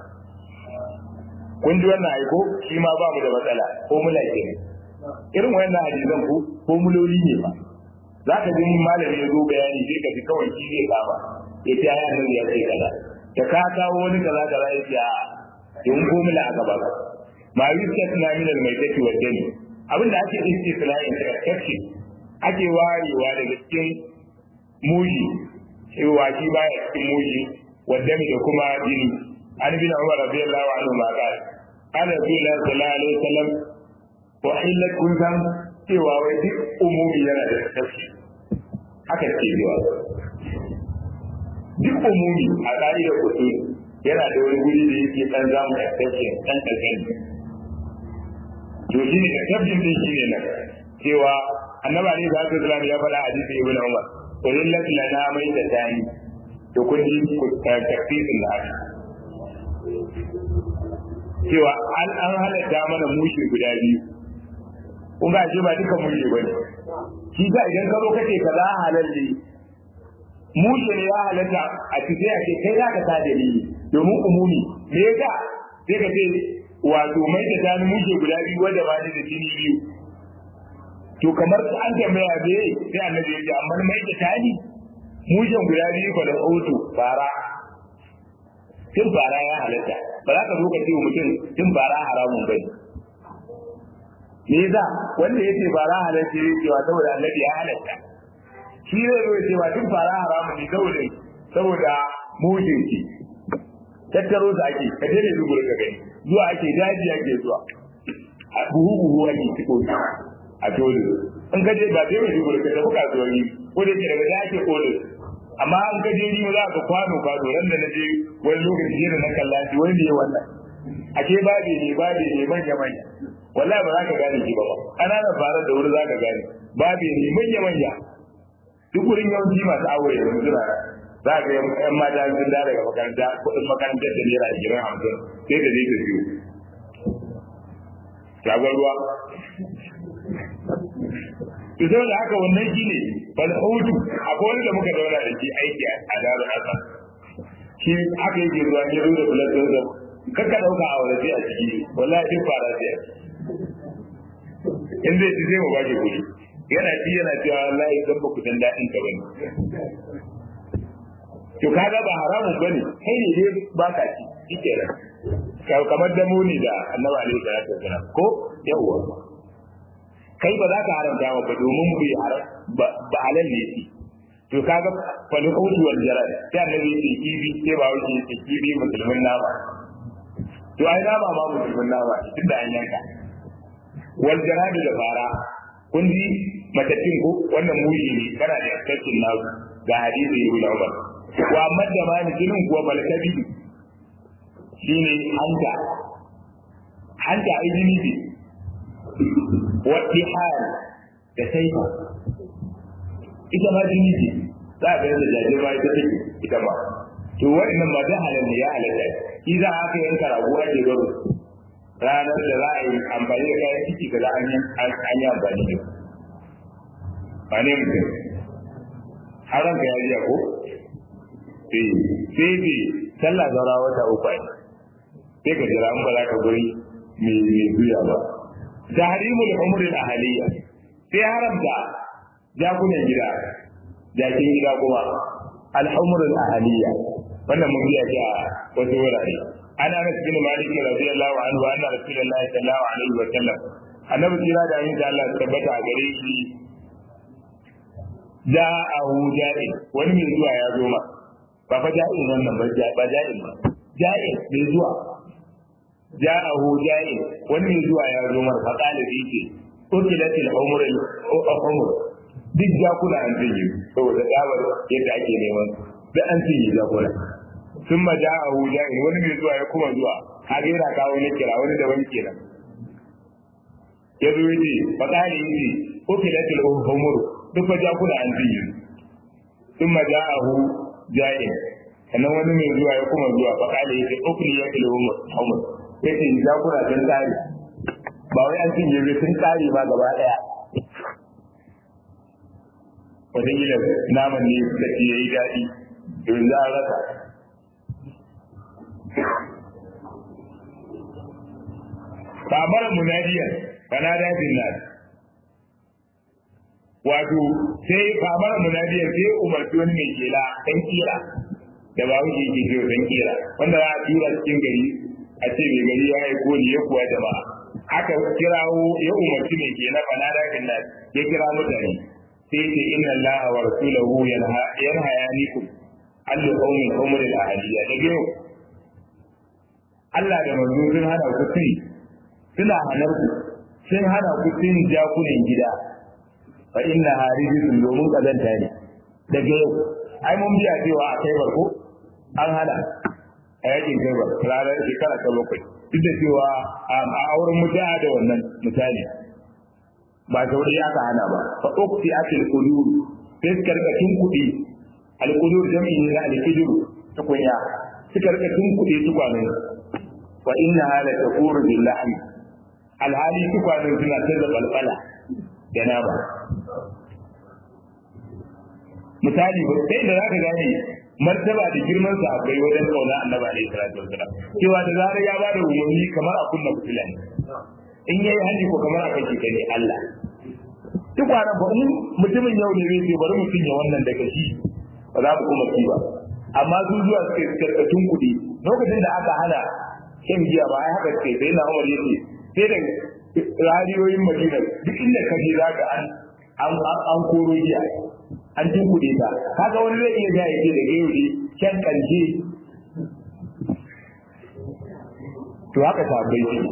kun ji wannan aiko shi ma ba mu da matsala ko mula ke irin wannan hadisan ko ko muloli ne ba za ka ji malami ya zo bayani sai ka ji kawai shi zai kama ya ce ai annabi ya ce kaza da ka kawo wani kaza kaza ya ce a in ko mula aka ba ma yustasna min al-maitati wa dami abin da ake istisna in da kace ake warewa daga cikin muji cewa shi baya cikin muji wa dami da kuma jini an bin Umar radiyallahu anhu ma qala qala Rasulullah sallallahu alaihi wasallam wa illat kun san cewa wai duk umumi yana da tafsir haka ce cewa duk umumi a ƙa'idar usul yana da wani guri da yake dan zamu exception dan kalkan to shine exception din shine nan cewa annabi alaihi salatu wasallam ya faɗa hadisi ibn umar qulil lati lana mai da tani to kun ji tafsirin da haka cewa an an halatta mana mushi guda biyu kun ga shi ba duka mushi bane shi ga idan ka zo kace kaza halal ne mushe ne ya halatta a cikin a ce kai za ka sa dalili domin umumi me yasa sai ka ce wato mai da tani mushe guda biyu wanda ba ni da jini biyu to kamar an tambaya me sai annabi ya ce amma mai da tani mushen guda biyu fa da auto fara tun fara ya halatta ba za ka zo ka ce wa mutum tun fara haramun bai me yasa wanda yace fara halatta ya cewa saboda annabi ya halatta shi zai zo ya ce ba tun fara haramun ne saboda saboda mushin ki tattaro su ake ka je ne dubura ka gani zuwa ake daji ake zuwa a buhu buhu ake ciko a tole in ka je ba sai mai dubura ka tafi kasuwanni ko da ke daga da ake kole amma an ka je ni za ka kwano kwano ran da na je wani lokaci ne na kalla shi wani ne wannan ake babe ne babe ne manya manya wallahi ba za ka gane shi ba ba ƙananan farar da wuri za ka gane babe ne manya manya duk wurin yawanci masu awo yanzu suna za ka yan mata sun da daga makaranta kuɗin makarantar da naira ashirin hamsin sai da zai ta biyu shagon ruwa to sai da haka wannan shi ne bal hutu akwai wani da muka zauna da shi aiki a daru haka shi haka yake zuwa ya zo da bulatun sa kakka ɗauka a wani a ciki wallahi duk fara sai in zai ci zai mu ba shi kuɗi yana ci yana cewa wallahi dan ba ku san daɗin ka bane to kaga ba haramun bane kai ne dai baka ci shike nan kamar da muni da annabi alaihi salatu wasallam ko yawwa kai ba za ka haramta ba ba domin bu haram ba halal ne shi to kaga fal hutu wal jarad sai annabi ya ce kibi sai ba wuce ya ce kibi musulmin nama to ai nama ma musulmin nama tunda an yanka wal jarad da fara kun ji matattun ko wannan mushi ne kana da yakkancin nasu ga hadisi ibn Umar wa madda ma ni jinin kuwa balkabi shine hanta hanta ai jini ce wa tihal da saifa ita ma jini ce za ka da jaje ma ita take ita ma to wa'annan ma da halal ne ya halatta shi za a kai yanka rago ake gado ranar da za a yi amfani da kayan ciki kaza an yi amfani da ba ne mutum har ranka ya jiya ko sai sai bi sallah zaura wata uku ai sai ka jira in ba za ka guri mai mai zuya ba tahrimul umri al ahliya sai haramta jakunan gida jakin gida kuma al umri al ahliya wannan mun biya ga wasu wurare ana Anas bin Malik radiyallahu anhu anna Rasulullahi sallallahu alaihi wa sallam annabi kira da yin da Allah tabbata a gare shi ja'ahu ja'i wani mai zuwa ya zo ma ba fa ja'in wannan ba ba ja'in ba ja'in mai zuwa ja'ahu ja'in wani mai zuwa ya zo ma fa qala bi ce utilatil umr al-umr duk jakuna an tinyi saboda dawar yadda ake neman da an tinyi jakuna sun ma ja'ahu ja'in wani mai zuwa ya kuma zuwa kaga yana kawo ne kira wani da wani kenan ya zo yace fa qala yace utilatil umr duk fa jakuna an tinyi sun ma ja'ahu ja'in sannan wani mai zuwa ya kuma zuwa fa kale yace ukli ya kilo umar umar yace jakuna sun kare ba wai an cinye bai sun kare ba gaba daya wata gila naman ne da ke yayi daɗi don za a rasa kamar munadiyar fanada bin nas wato sai kamar munadiyar sai umarci wani mai kela dan kira da ba wuce ke ce dan kira wanda za a tura cikin gari a ce mai gari ya yi koli ya kuwa jama'a aka kirawo ya umarci mai kela fanada bin nas ya kira mutane sai ce inna allaha wa rasulahu yanhayanikum allu qaumin umri al-ahliya da biyu Allah da manzo sun hana ku tuni suna hanar ku sun hana ku tuni jakunan gida fa inna harijisun domin kazanta ne daga yau ai mun biya cewa a kai barko an hana a yakin kai bar ranar shekara ta bakwai duk da cewa a auren mutuwa da wannan misali ba saurayi aka hana ba fa ukti akil qudur sai suka rika tun kuɗi alqudur jami'i ne na alqidur tukunya suka rika tun kuɗi tukwanen wa inna hala taquru billahi alhali tukwanen suna tada balbala da nama misali ba sai da zaka gane martaba da girman sa akwai wajen kauna annabi alaihi salatu wasalam cewa da zarar ya bada umarni kamar a kunna fitila ne in yayi hali ko kamar a kake kai Allah duk wannan ba mutumin yau ne zai ce bari mutum ya wannan daga shi ba za mu kuma ci ba amma su zuwa suke karkatun kuɗi lokacin da aka hana shan giya ba ai haka ce sai na Umar yace sai da radiyoyin Madina duk inda ka je zaka an an an koro giya an tunkuɗe ta kaga wani zai iya ga yake da gayo ne kyan karshe to haka ta bai shi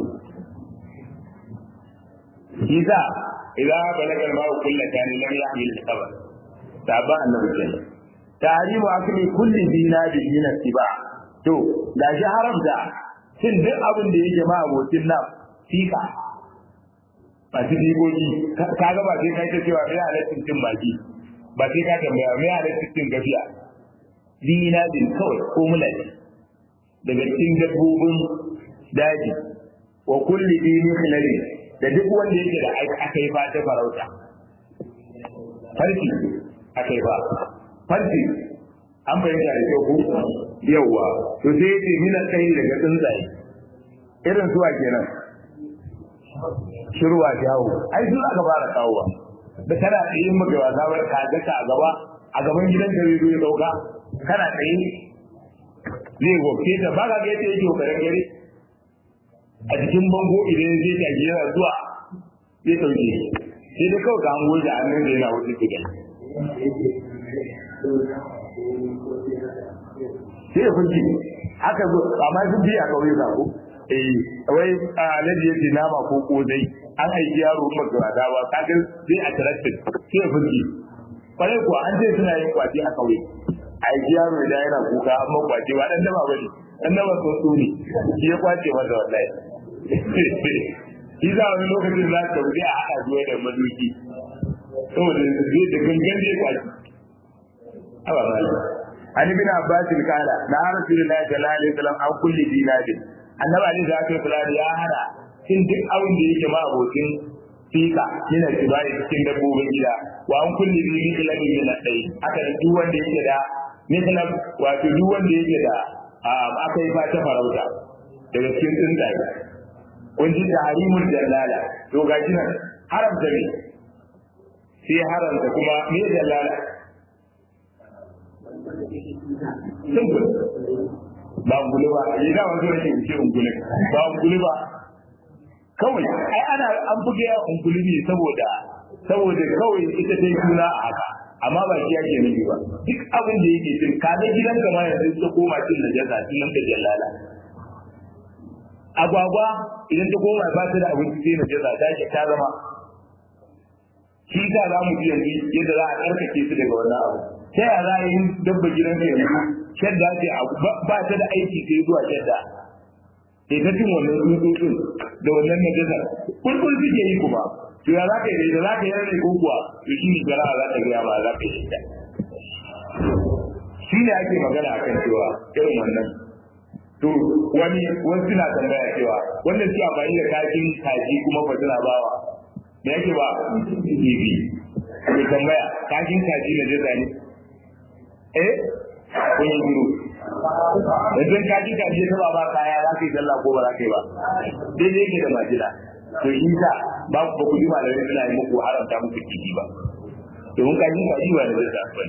Iza idza balaga al-ma'u kullatan lam yahmil al-khabar taba annabi kenan tahrimu akli kulli dinari min tiba to da shi haramta cin duk abin da yake ma abokin nan fika ba su digogi kaga ba sai kai ta cewa me halaccin cin baki ba sai ka tambaya me halaccin cin gafiya dinadin kawai ko mulaji daga cikin dabbobin daji wa kulli dini khilali da duk wanda yake da aka yi fata farauta farki aka yi ba farki an fahimta da kyau ko yawwa to sai yace mina kai daga tsuntsaye irin suwa kenan shirwa jawo ai su aka fara kawowa da kana tsaye maka wasa bar ka ga ka gaba a gaban gidan gari zai dauka kana tsaye zai gobe ta ba ka ga yadda yake kokarin gari a cikin bango idan zai ta yana zuwa zai dauke sai dai kawai ka hango da hannun da yana wuce su gani sai ya fulki haka zo amma sun bi a kauye ka ko eh wai alaji yace nama ko kozai an aiki yaro kuma ga wada ba kaga sai a tarattin sai ya fulki kwarai kuwa an ce suna yin kwaci a kauye aiki yaro da yana kuka amma kwaci ba dan dama bane dan dama so so ne shi ya kwace masa wallahi shi za wani lokacin za ka wuce a haɗa zuwa da maduki saboda zai da gangan zai kwaci Aba malam. an ibn abbas kala na rasulullahi sallallahu alaihi wasallam an kulli dinadin annabi alaihi salatu wasallam ya hana cin duk abin da yake ma abokin fika yana tibari cikin dabbobin gida wa an kulli bi mithlabi min al-dai aka da duk wanda yake da mithlab wato duk wanda yake da aka yi fata farauta daga cikin tsuntsaye kun ji tahrimul jalala to gashi nan haramta ne sai haramta kuma me jalala simple ba ungule ba yi da wani rashin ce ungule ba ungule ba kawai ai ana an buga ya ungule ne saboda saboda kawai ita ta yi suna a haka amma ba shi yake nufi ba duk abin da yake cin kaga gidan ka ma yanzu ta koma cin najasa sunan ta jallala agwagwa idan ta koma ba ta da abinci sai najasa ta ke ta zama shi ta za mu ji yanzu yadda za a karkace su daga wannan abu ta yaya za a yi dabba gidan ka yanzu shadda ce ba ta da aiki sai zuwa shadda sai ta cin wannan tsutsotsin da wannan najasa kulkul suke yi kuma to ya za ka yi da za ka yi rane ko kuwa to shi ne gara za ta gaya ba za ka yi ta shi ne ake magana akan cewa irin wannan to wani wasu suna tambaya cewa wannan cewa ba da kashin kaji kuma ba suna bawa me yake ba kifi ke tambaya kashin kaji na jasa ne eh kun yi duro idan kaji kaji ta ba ba kaya za ka yi sallah ko ba za ka yi ba daidai yake da majina to shi sa ba ku ku ji malamai suna yi muku haramta muku kifi ba domin kaji kaji ba da jasa ba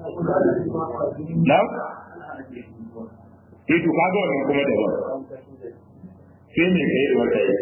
na sai to kaga wannan kuma daban sai me kai da wata yi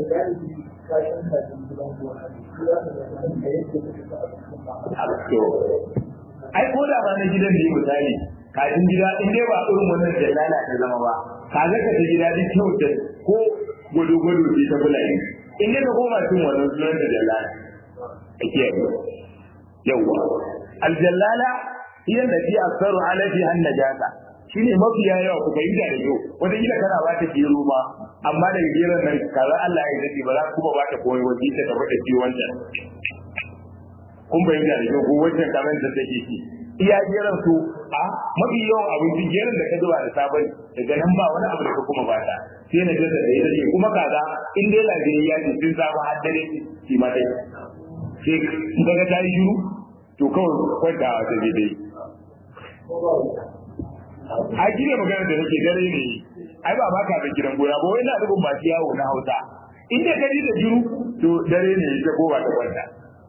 to ai ko da ba na gidan da yi misali kajin gida in dai ba irin wannan jallala ta zama ba kaga ka ta gida duk kyau ta ko gwado gwado ce ta bulayi in dai ka koma cin wannan sunan da jallala a kiyaye yawwa aljallala hiya allati aktharu ala fi an najasa shine mafiya yawa ku fahimta da yau wata gida kana ba ta gero ma amma daga geron nan kaza Allah ya dace ba za ku ba ta koyi wajen ta tafi da ciwon ta kun fahimta da yau ko wajen kamar da take ci iya geron su a mafi yawan abinci geron da ka zuba da sabon daga nan ba wani abu da ka kuma ba ta sai na jasa da ita ce kuma kaza in dai lafiyayya ne sun samu har dare shi ma dai sai kaga ta yi shiru to kawai kwanta a ta dai a gine magana da nake dare ne ai ba ba ka da gidan gona ba wai na rubun masu yawo na hausa in dai ka ji da jiru to dare ne ta kowa ta kwanta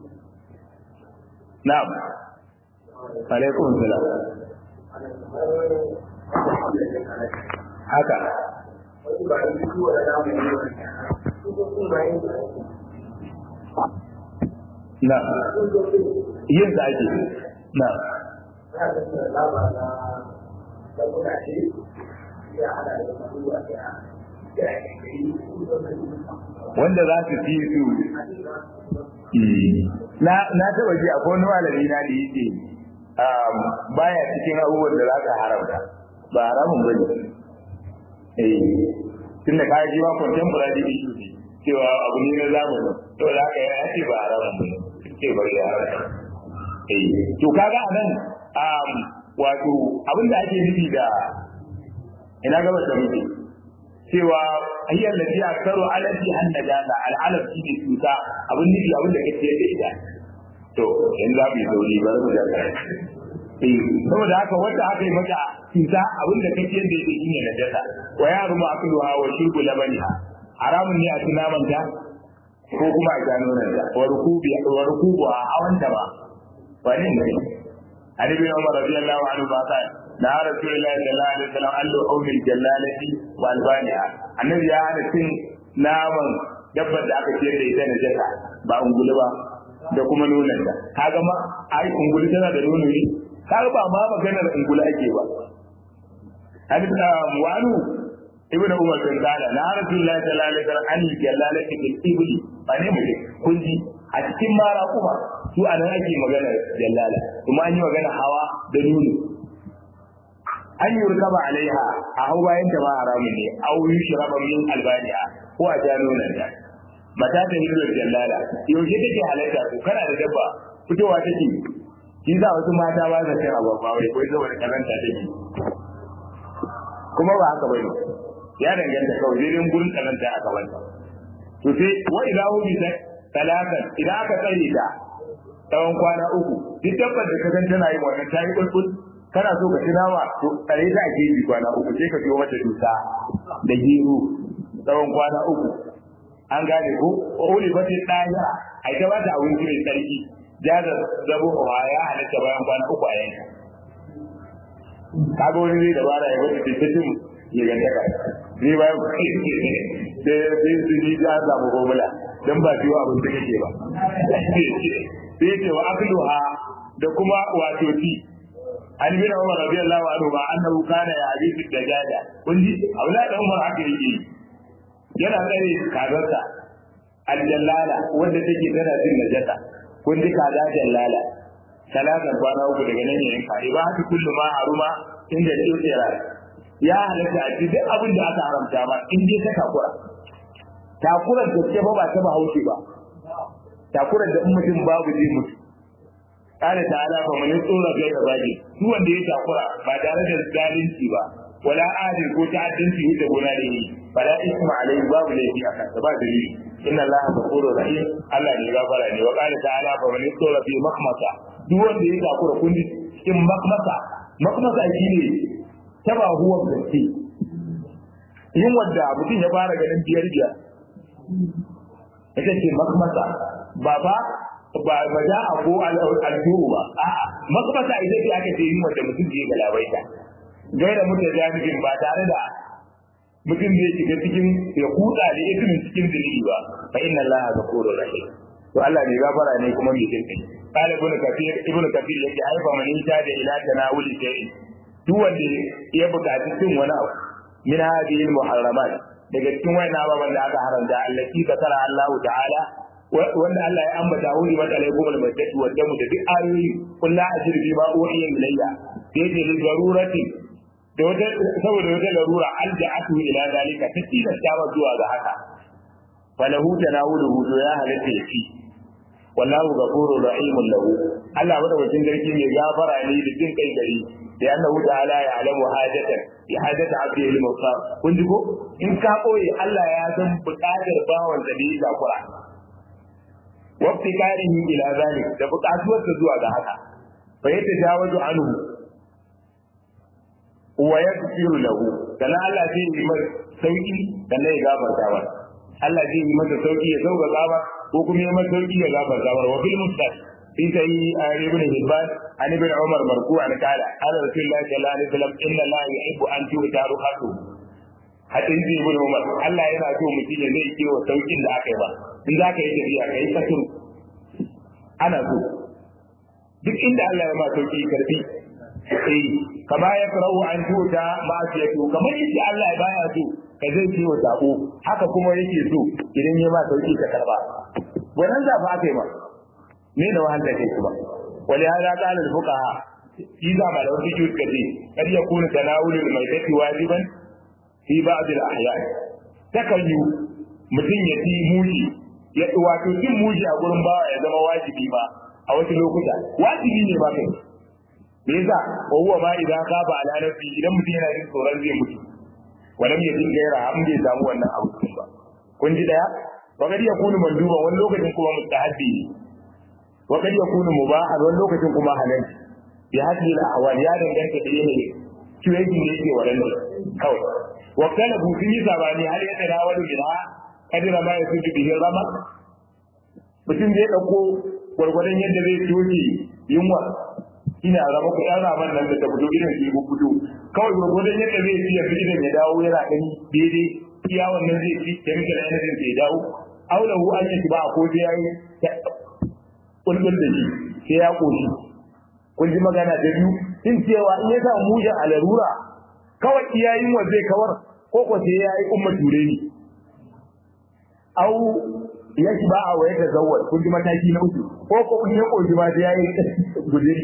na'am alaikum salam haka na yin da ake na wanda za su fi su na taba ji akwai wani malami na da yake baya cikin abubuwan da za ka haramta ba haramun bane eh tunda ka ji ma contemporary issue ne cewa abu ne na zamani to da haka ya ce ba haramun bane ce bari ya haramta eh to kaga anan um wato abin da ake nufi da ina gaba da muke cewa ayyar da ya karo alaji an najasa al'alaf shi ne cuta abin nufi abin da kake da ita to in za mu yi sauri ba mu da kai eh saboda haka wanda aka yi mata cuta abin da kake da ita shine najasa wa ya ruma akluha wa shurbu labaniha haramun ne a ci naman ta ko kuma a gano nan da wa rukubi wa rukubu a hawan ta ba wani ne Ali bin Umar radiyallahu anhu ba ta na Rasulullahi sallallahu alaihi wasallam allu umil jallalati wa albaniha annabi ya hana cin naman dabbar da aka ciyar da ita na jaka ba ungulu ba da kuma nonon ta kaga ma ai ungulu tana da nono ne kaga ba ma maganar ungulu ake ba hadith wa anu ibnu umar bin qala la rasulullahi sallallahu alaihi wasallam an jallalati bil ibli ba ne mu kun ji a cikin mara kuma su anan ake maganar jallala kuma an yi magana hawa da nono an yi rukaba alaiha a hau bayan ta ba haramun ne au yi shiraba min albaniya ko a ja nonon ta mata ta hidilar jallala yaushe take halatta ko kana da dabba fitowa take shi za wasu mata ba sa cin abu ba wai ko saboda karanta take kuma ba haka bane ya danganta kawai dai gurin karanta a gabanta to sai wa ilahu bi talatan idan aka tsare ta tsawon kwana uku duk dabbar da ka san tana yin wannan ta yi kulkul kana so ka ci nama to tsare ta a gefe kwana uku sai ka biyo mata dusa da gero tsawon kwana uku an gane ko uli ba sai ɗaya a ita ba ta abinci mai tsarki jaza zabo a ya halatta bayan kwana uku a yanka kaga wani zai dabara ya wata tattacin ya ganta ka ni bayan sai sai su ji za a samu formula dan ba ciwo abin da kake ba sai ce wa akluha da kuma wato ti an bin Umar radiyallahu anhu ba annahu kana ya hadisi dajaja kun ji aula da Umar haka yake yana tsare kazarsa aljallala wanda take tana jin najasa kun ji kaza jallala talatan kwana uku daga nan yayin kare ba haka kullu ma haruma inda tsira ya halatta a duk abin da aka haramta ba in dai ka takura takurar da ce ba ba ta bahaushe ba takurar da mutum babu zai mutu kana ta'ala fa man tsora gai da baki duk wanda ya takura ba tare da zalunci ba wala adil ko ta'addanci wuce gona da yi fala isma alai babu laifi a kansa ba dalili inna allaha ghafurur rahim Allah ne gafara ne wa qala ta'ala fa man tsora fi makhmasa duk wanda ya takura kun cikin makhmasa makhmasa shine taba huwa gaske yin wanda mutum ya fara ganin biyar biyar ita ce makhmasa ba ba ba ba da ko al-aljuhu ba a'a makhmasa ita ce aka ce yin wanda mutum zai galabaita gaira mutum jami'in ba tare da mutum zai shiga cikin ya kuda da ismin cikin dalili ba fa inna allaha ghafurur rahim to Allah ne gafara ne kuma mai jin kai قال ابن كثير ابن كثير yake haifa man da ila tanawuli shay'in duk wanda ya buƙaci cin wani abu min hadhihi al-muharramat daga cikin wayannan ababen da aka haramta allati zakara Allah ta'ala wanda Allah ya ambata wuri wa alaikum al-maddatu wa damu da duk ayoyi kullu ajir bi ma uhiya ilayya sai da darurati da wata saboda wata larura alja'atu ila zalika ta tilasta wa zuwa ga haka falahu tanawuluhu to ya halatta ya ci wallahu ghafurur rahimun lahu Allah madaukakin sarki mai gafara ne da jin kai gari da annahu ta'ala ya alamu hajatan ya hajata abdi il musa kun ji ko in ka koyi Allah ya san buƙatar bawan da bai takura wa fikarihi ila zalik da buƙatuwar ta zuwa ga haka fa yata jawazu anhu wa yaghfiru lahu kana Allah zai yi masa sauki kana ya gafarta ba Allah zai yi masa sauki ya sauka gaba ko kuma ya masa sauki ya gafarta ba wa fil mustaq في سيء ابن هبان عن ابن عمر مرفوعا قال قال رسول الله صلى الله عليه وسلم ان الله يحب ان تؤتى رخصه hadin zai ibn umar Allah yana so mutum ya zai kewa saukin da aka yi ba in za ka yi tafiya ka yi kasuru ana so duk inda Allah ya ma sauki karbi eh kama ya karahu an tuta ma'asiyatu kamar yadda Allah ya baya so ka zai kewa sabo haka kuma yake so idan ya ma sauki ka karba wannan zafa aka yi ma ne da wahal da kai kuma wali hada qala al fuqaha idza ma da wani kiyu kace kar ya kuna tanawulul maitati wajiban fi ba'd al ahyan takallu mutum ya ci muji ya wato cin muji a gurin bawa ya zama wajibi ba a wasu lokuta wajibi ne ba kai me yasa wa huwa ma idan ka ba ala nafsi idan mutum yana jin tsoron zai mutu walam yajin gaira an bai samu wannan abu ba kun ji daya wa kadi yakunu manduba wani lokacin kuma mustahabbi ne وقد يكون مباحا wani lokacin kuma halal bi hadhihi al-ahwal ya danganta da yanayi situation da yake wannan kawai wa kana bu sun yi sabani har ya tsara wani bid'a kadira ma yasudu bihi rama mutum zai dauko gwargwadon yadda zai toke yunwa ina rama ku yan raman nan da ta fito gidan su ku fito kawai gwargwadon yadda zai fiye gidan ya dawo yana gani daidai iya wannan zai fi chemical energy ya dawo aulahu an yi ba ko sai yayi kulkul da shi sai ya koshi kun ji magana da biyu in cewa in ya samu mujin a larura kawai iyayin wa zai kawar ko ko sai ya yi umma ture ni au ya shi ba a waye ta zawar kun ji mataki na uku ko ko kun ya koshi ma sai ya yi guduri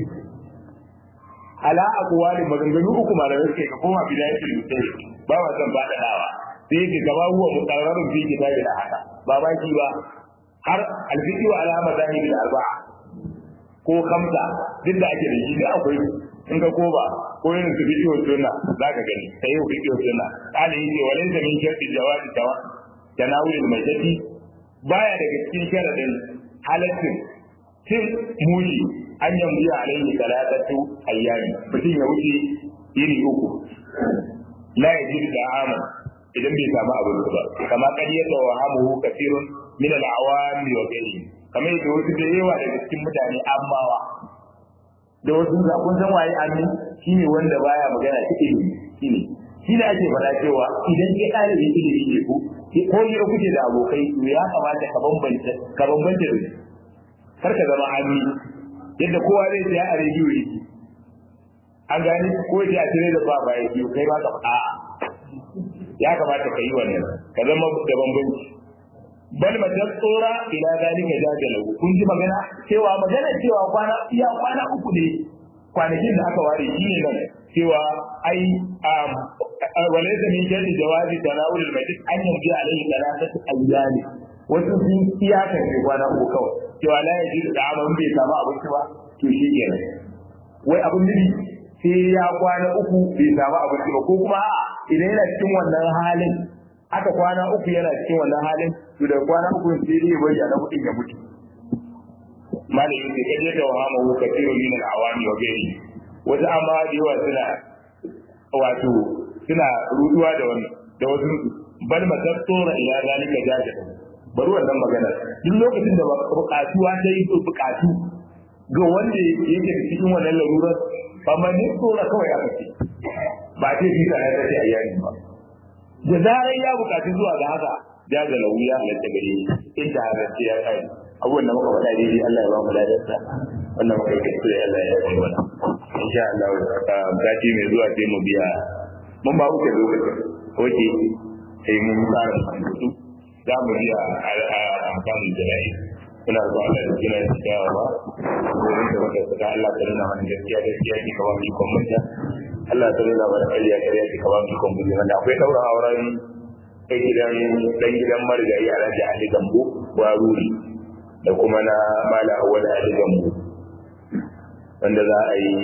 ala aqwali maganganu uku malamai suke ka koma bidayatul mutai ba wa zan ba da dawa sai ki gaba huwa muqarrarun fi kitabil haka ba ba ki ba har alfiki wa alama zahiri da arba'a ko kamsa duk da ake da shi da akwai in ka koba ko yin su bidiyo sunna za ka gani sai yau bidiyo sunna kala yake walai da min sharti jawabi tawa tanawul majati baya daga cikin sharadin halaccin cin mushi an yambi alaihi salatatu ayyami mutum ya wuce yini uku la yajidu da'ama idan bai samu abin ba kama kadiyata wa hamuhu kasirun min al-awami wa ghairi kamar yadda wasu da yawa daga cikin mutane ammawa da wasu da kun san waye amin shine wanda baya magana cikin ilimi shine shi da ake fara cewa idan ke ɗalibin ilimi ne ko ko ne kuke da abokai to ya kamata ka bambanta ka bambanta da kar ka zama ami yadda kowa zai tsaya a rediyo yake an gani ko ya a tare da ba ba yake kai ba ka a ya kamata ka yi wannan ka zama da bambanci bal matar tsora ila zalika jajalahu kun ji magana cewa magana cewa kwana iya kwana uku ne kwanakin da aka ware shi ne nan cewa ai walaysa min shaddi jawazi tanawul al-majlis an yanzu alayhi thalathatu ayyami wasu sun iyaka ne kwana uku kawai cewa la yaji da aman bai samu abinci ba to shi kenan wai abin nufi sai ya kwana uku bai samu abinci ba ko kuma idan yana cikin wannan halin aka kwana uku yana cikin wannan halin to da kwana uku sai dai bari a na hudun ya mutu malamin da kaje da wahama ko kafiru min al-awami wa gairi wata amma da yawa suna wato suna ruduwa da wannan da wasu bal matattura ila zalika jaja bari wannan magana duk lokacin da bukatuwa ta yi bukatu ga wanda yake da cikin wannan larurar ba ma ne tsora kawai a kace ba ce fi kana ta ce ayyani ba da zarar ya bukaci zuwa ga haka jaza lahu ya halatta gare shi inda haka ce ya kai abubuwan da muka faɗa daidai Allah ya ba mu ladarsa wannan muka yi kuskure Allah ya yi mana insha Allah sati mai zuwa sai mu biya mun ba wuce lokacin oke sai mun fara mutu za mu biya amfanin jira'i muna zuwa da jina da kyawa ba wurin da muka saka Allah ta nuna mana gaskiya gaskiya ki kawo mu ikon munta Allah ta nuna mana ƙarya ƙarya ki kawo mu ikon munta wanda akwai ɗaura auren kai gidan dan gidan marigayi Alhaji Ali Gambo Waruri da kuma na Mala Awwal Ali Gambo wanda za a yi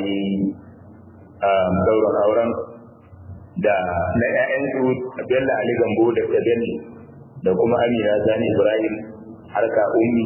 dauran auren da na ‘ya'yansu Bello Ali Gambo da Bello da kuma Amina Sani Ibrahim harka ummi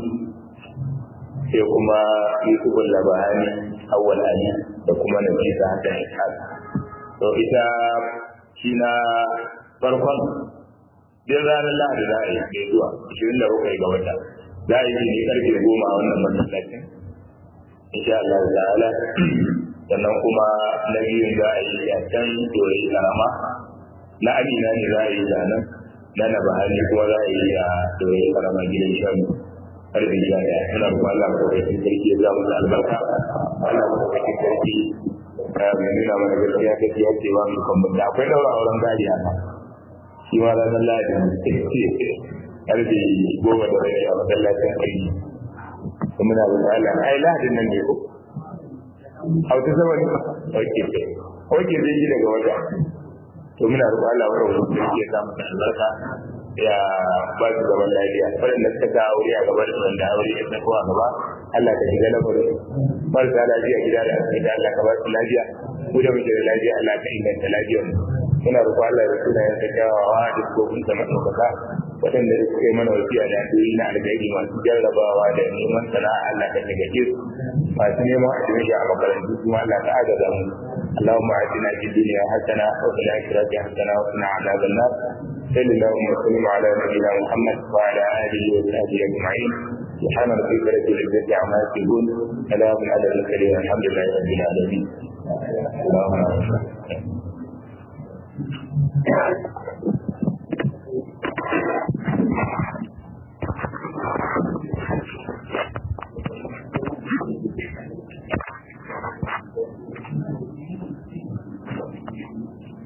sai kuma Yusuf Labahani Awwal Ali da kuma Nafisa Hassan Ishaq to ita shi na farkon din ranar lahadi za a yi mai zuwa ashirin da bakwai ga wata za a yi ne karfe goma a wannan masallacin insha Allah ta'ala sannan kuma na biyun za a yi a can dore karama na amina ne za a yi da nan na na bahani kuma za a yi a dore karama gidan shan karfe sha daya suna kuma Allah madaukakin sarki ya zama da albarka Allah madaukakin sarki ka mai nuna mana gaskiya kake ya ce ba mu kan mun da akwai daura auren gadi haka shi ma ranar lahadi karfe goma da rai a masallacin aiki kuma na da Allah ai lahadin nan ne ko hauta sama ne oke oke zai yi daga wata to muna roƙon Allah wa rawu da yake samu da albarka ya ba su gaban lafiya waɗanda suka ga aure a gaba da wanda aure ya sako a gaba Allah ka shiga lamarin marasa lafiya gida da asibiti Allah ka ba su lafiya ku da muke da lafiya Allah ka inganta lafiyar mu muna roƙon Allah da sunayen sa kyawawa da sukofin sa maɗaukaka waɗanda da suka yi mana wasiya da addu'o'i na alkhairi masu jarrabawa da neman sana'a Allah ka tagace su masu neman admission a makarantu kuma Allah ka agaza mu اللهم آتنا في الدنيا حسنة وفي الآخرة حسنة وقنا عذاب النار صل اللهم وسلم على نبينا محمد وعلى آله وصحبه أجمعين سبحان ربك رب العزة عما يصفون سلام على المرسلين الحمد لله رب العالمين اللهم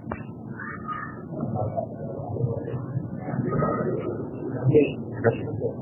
Thank you.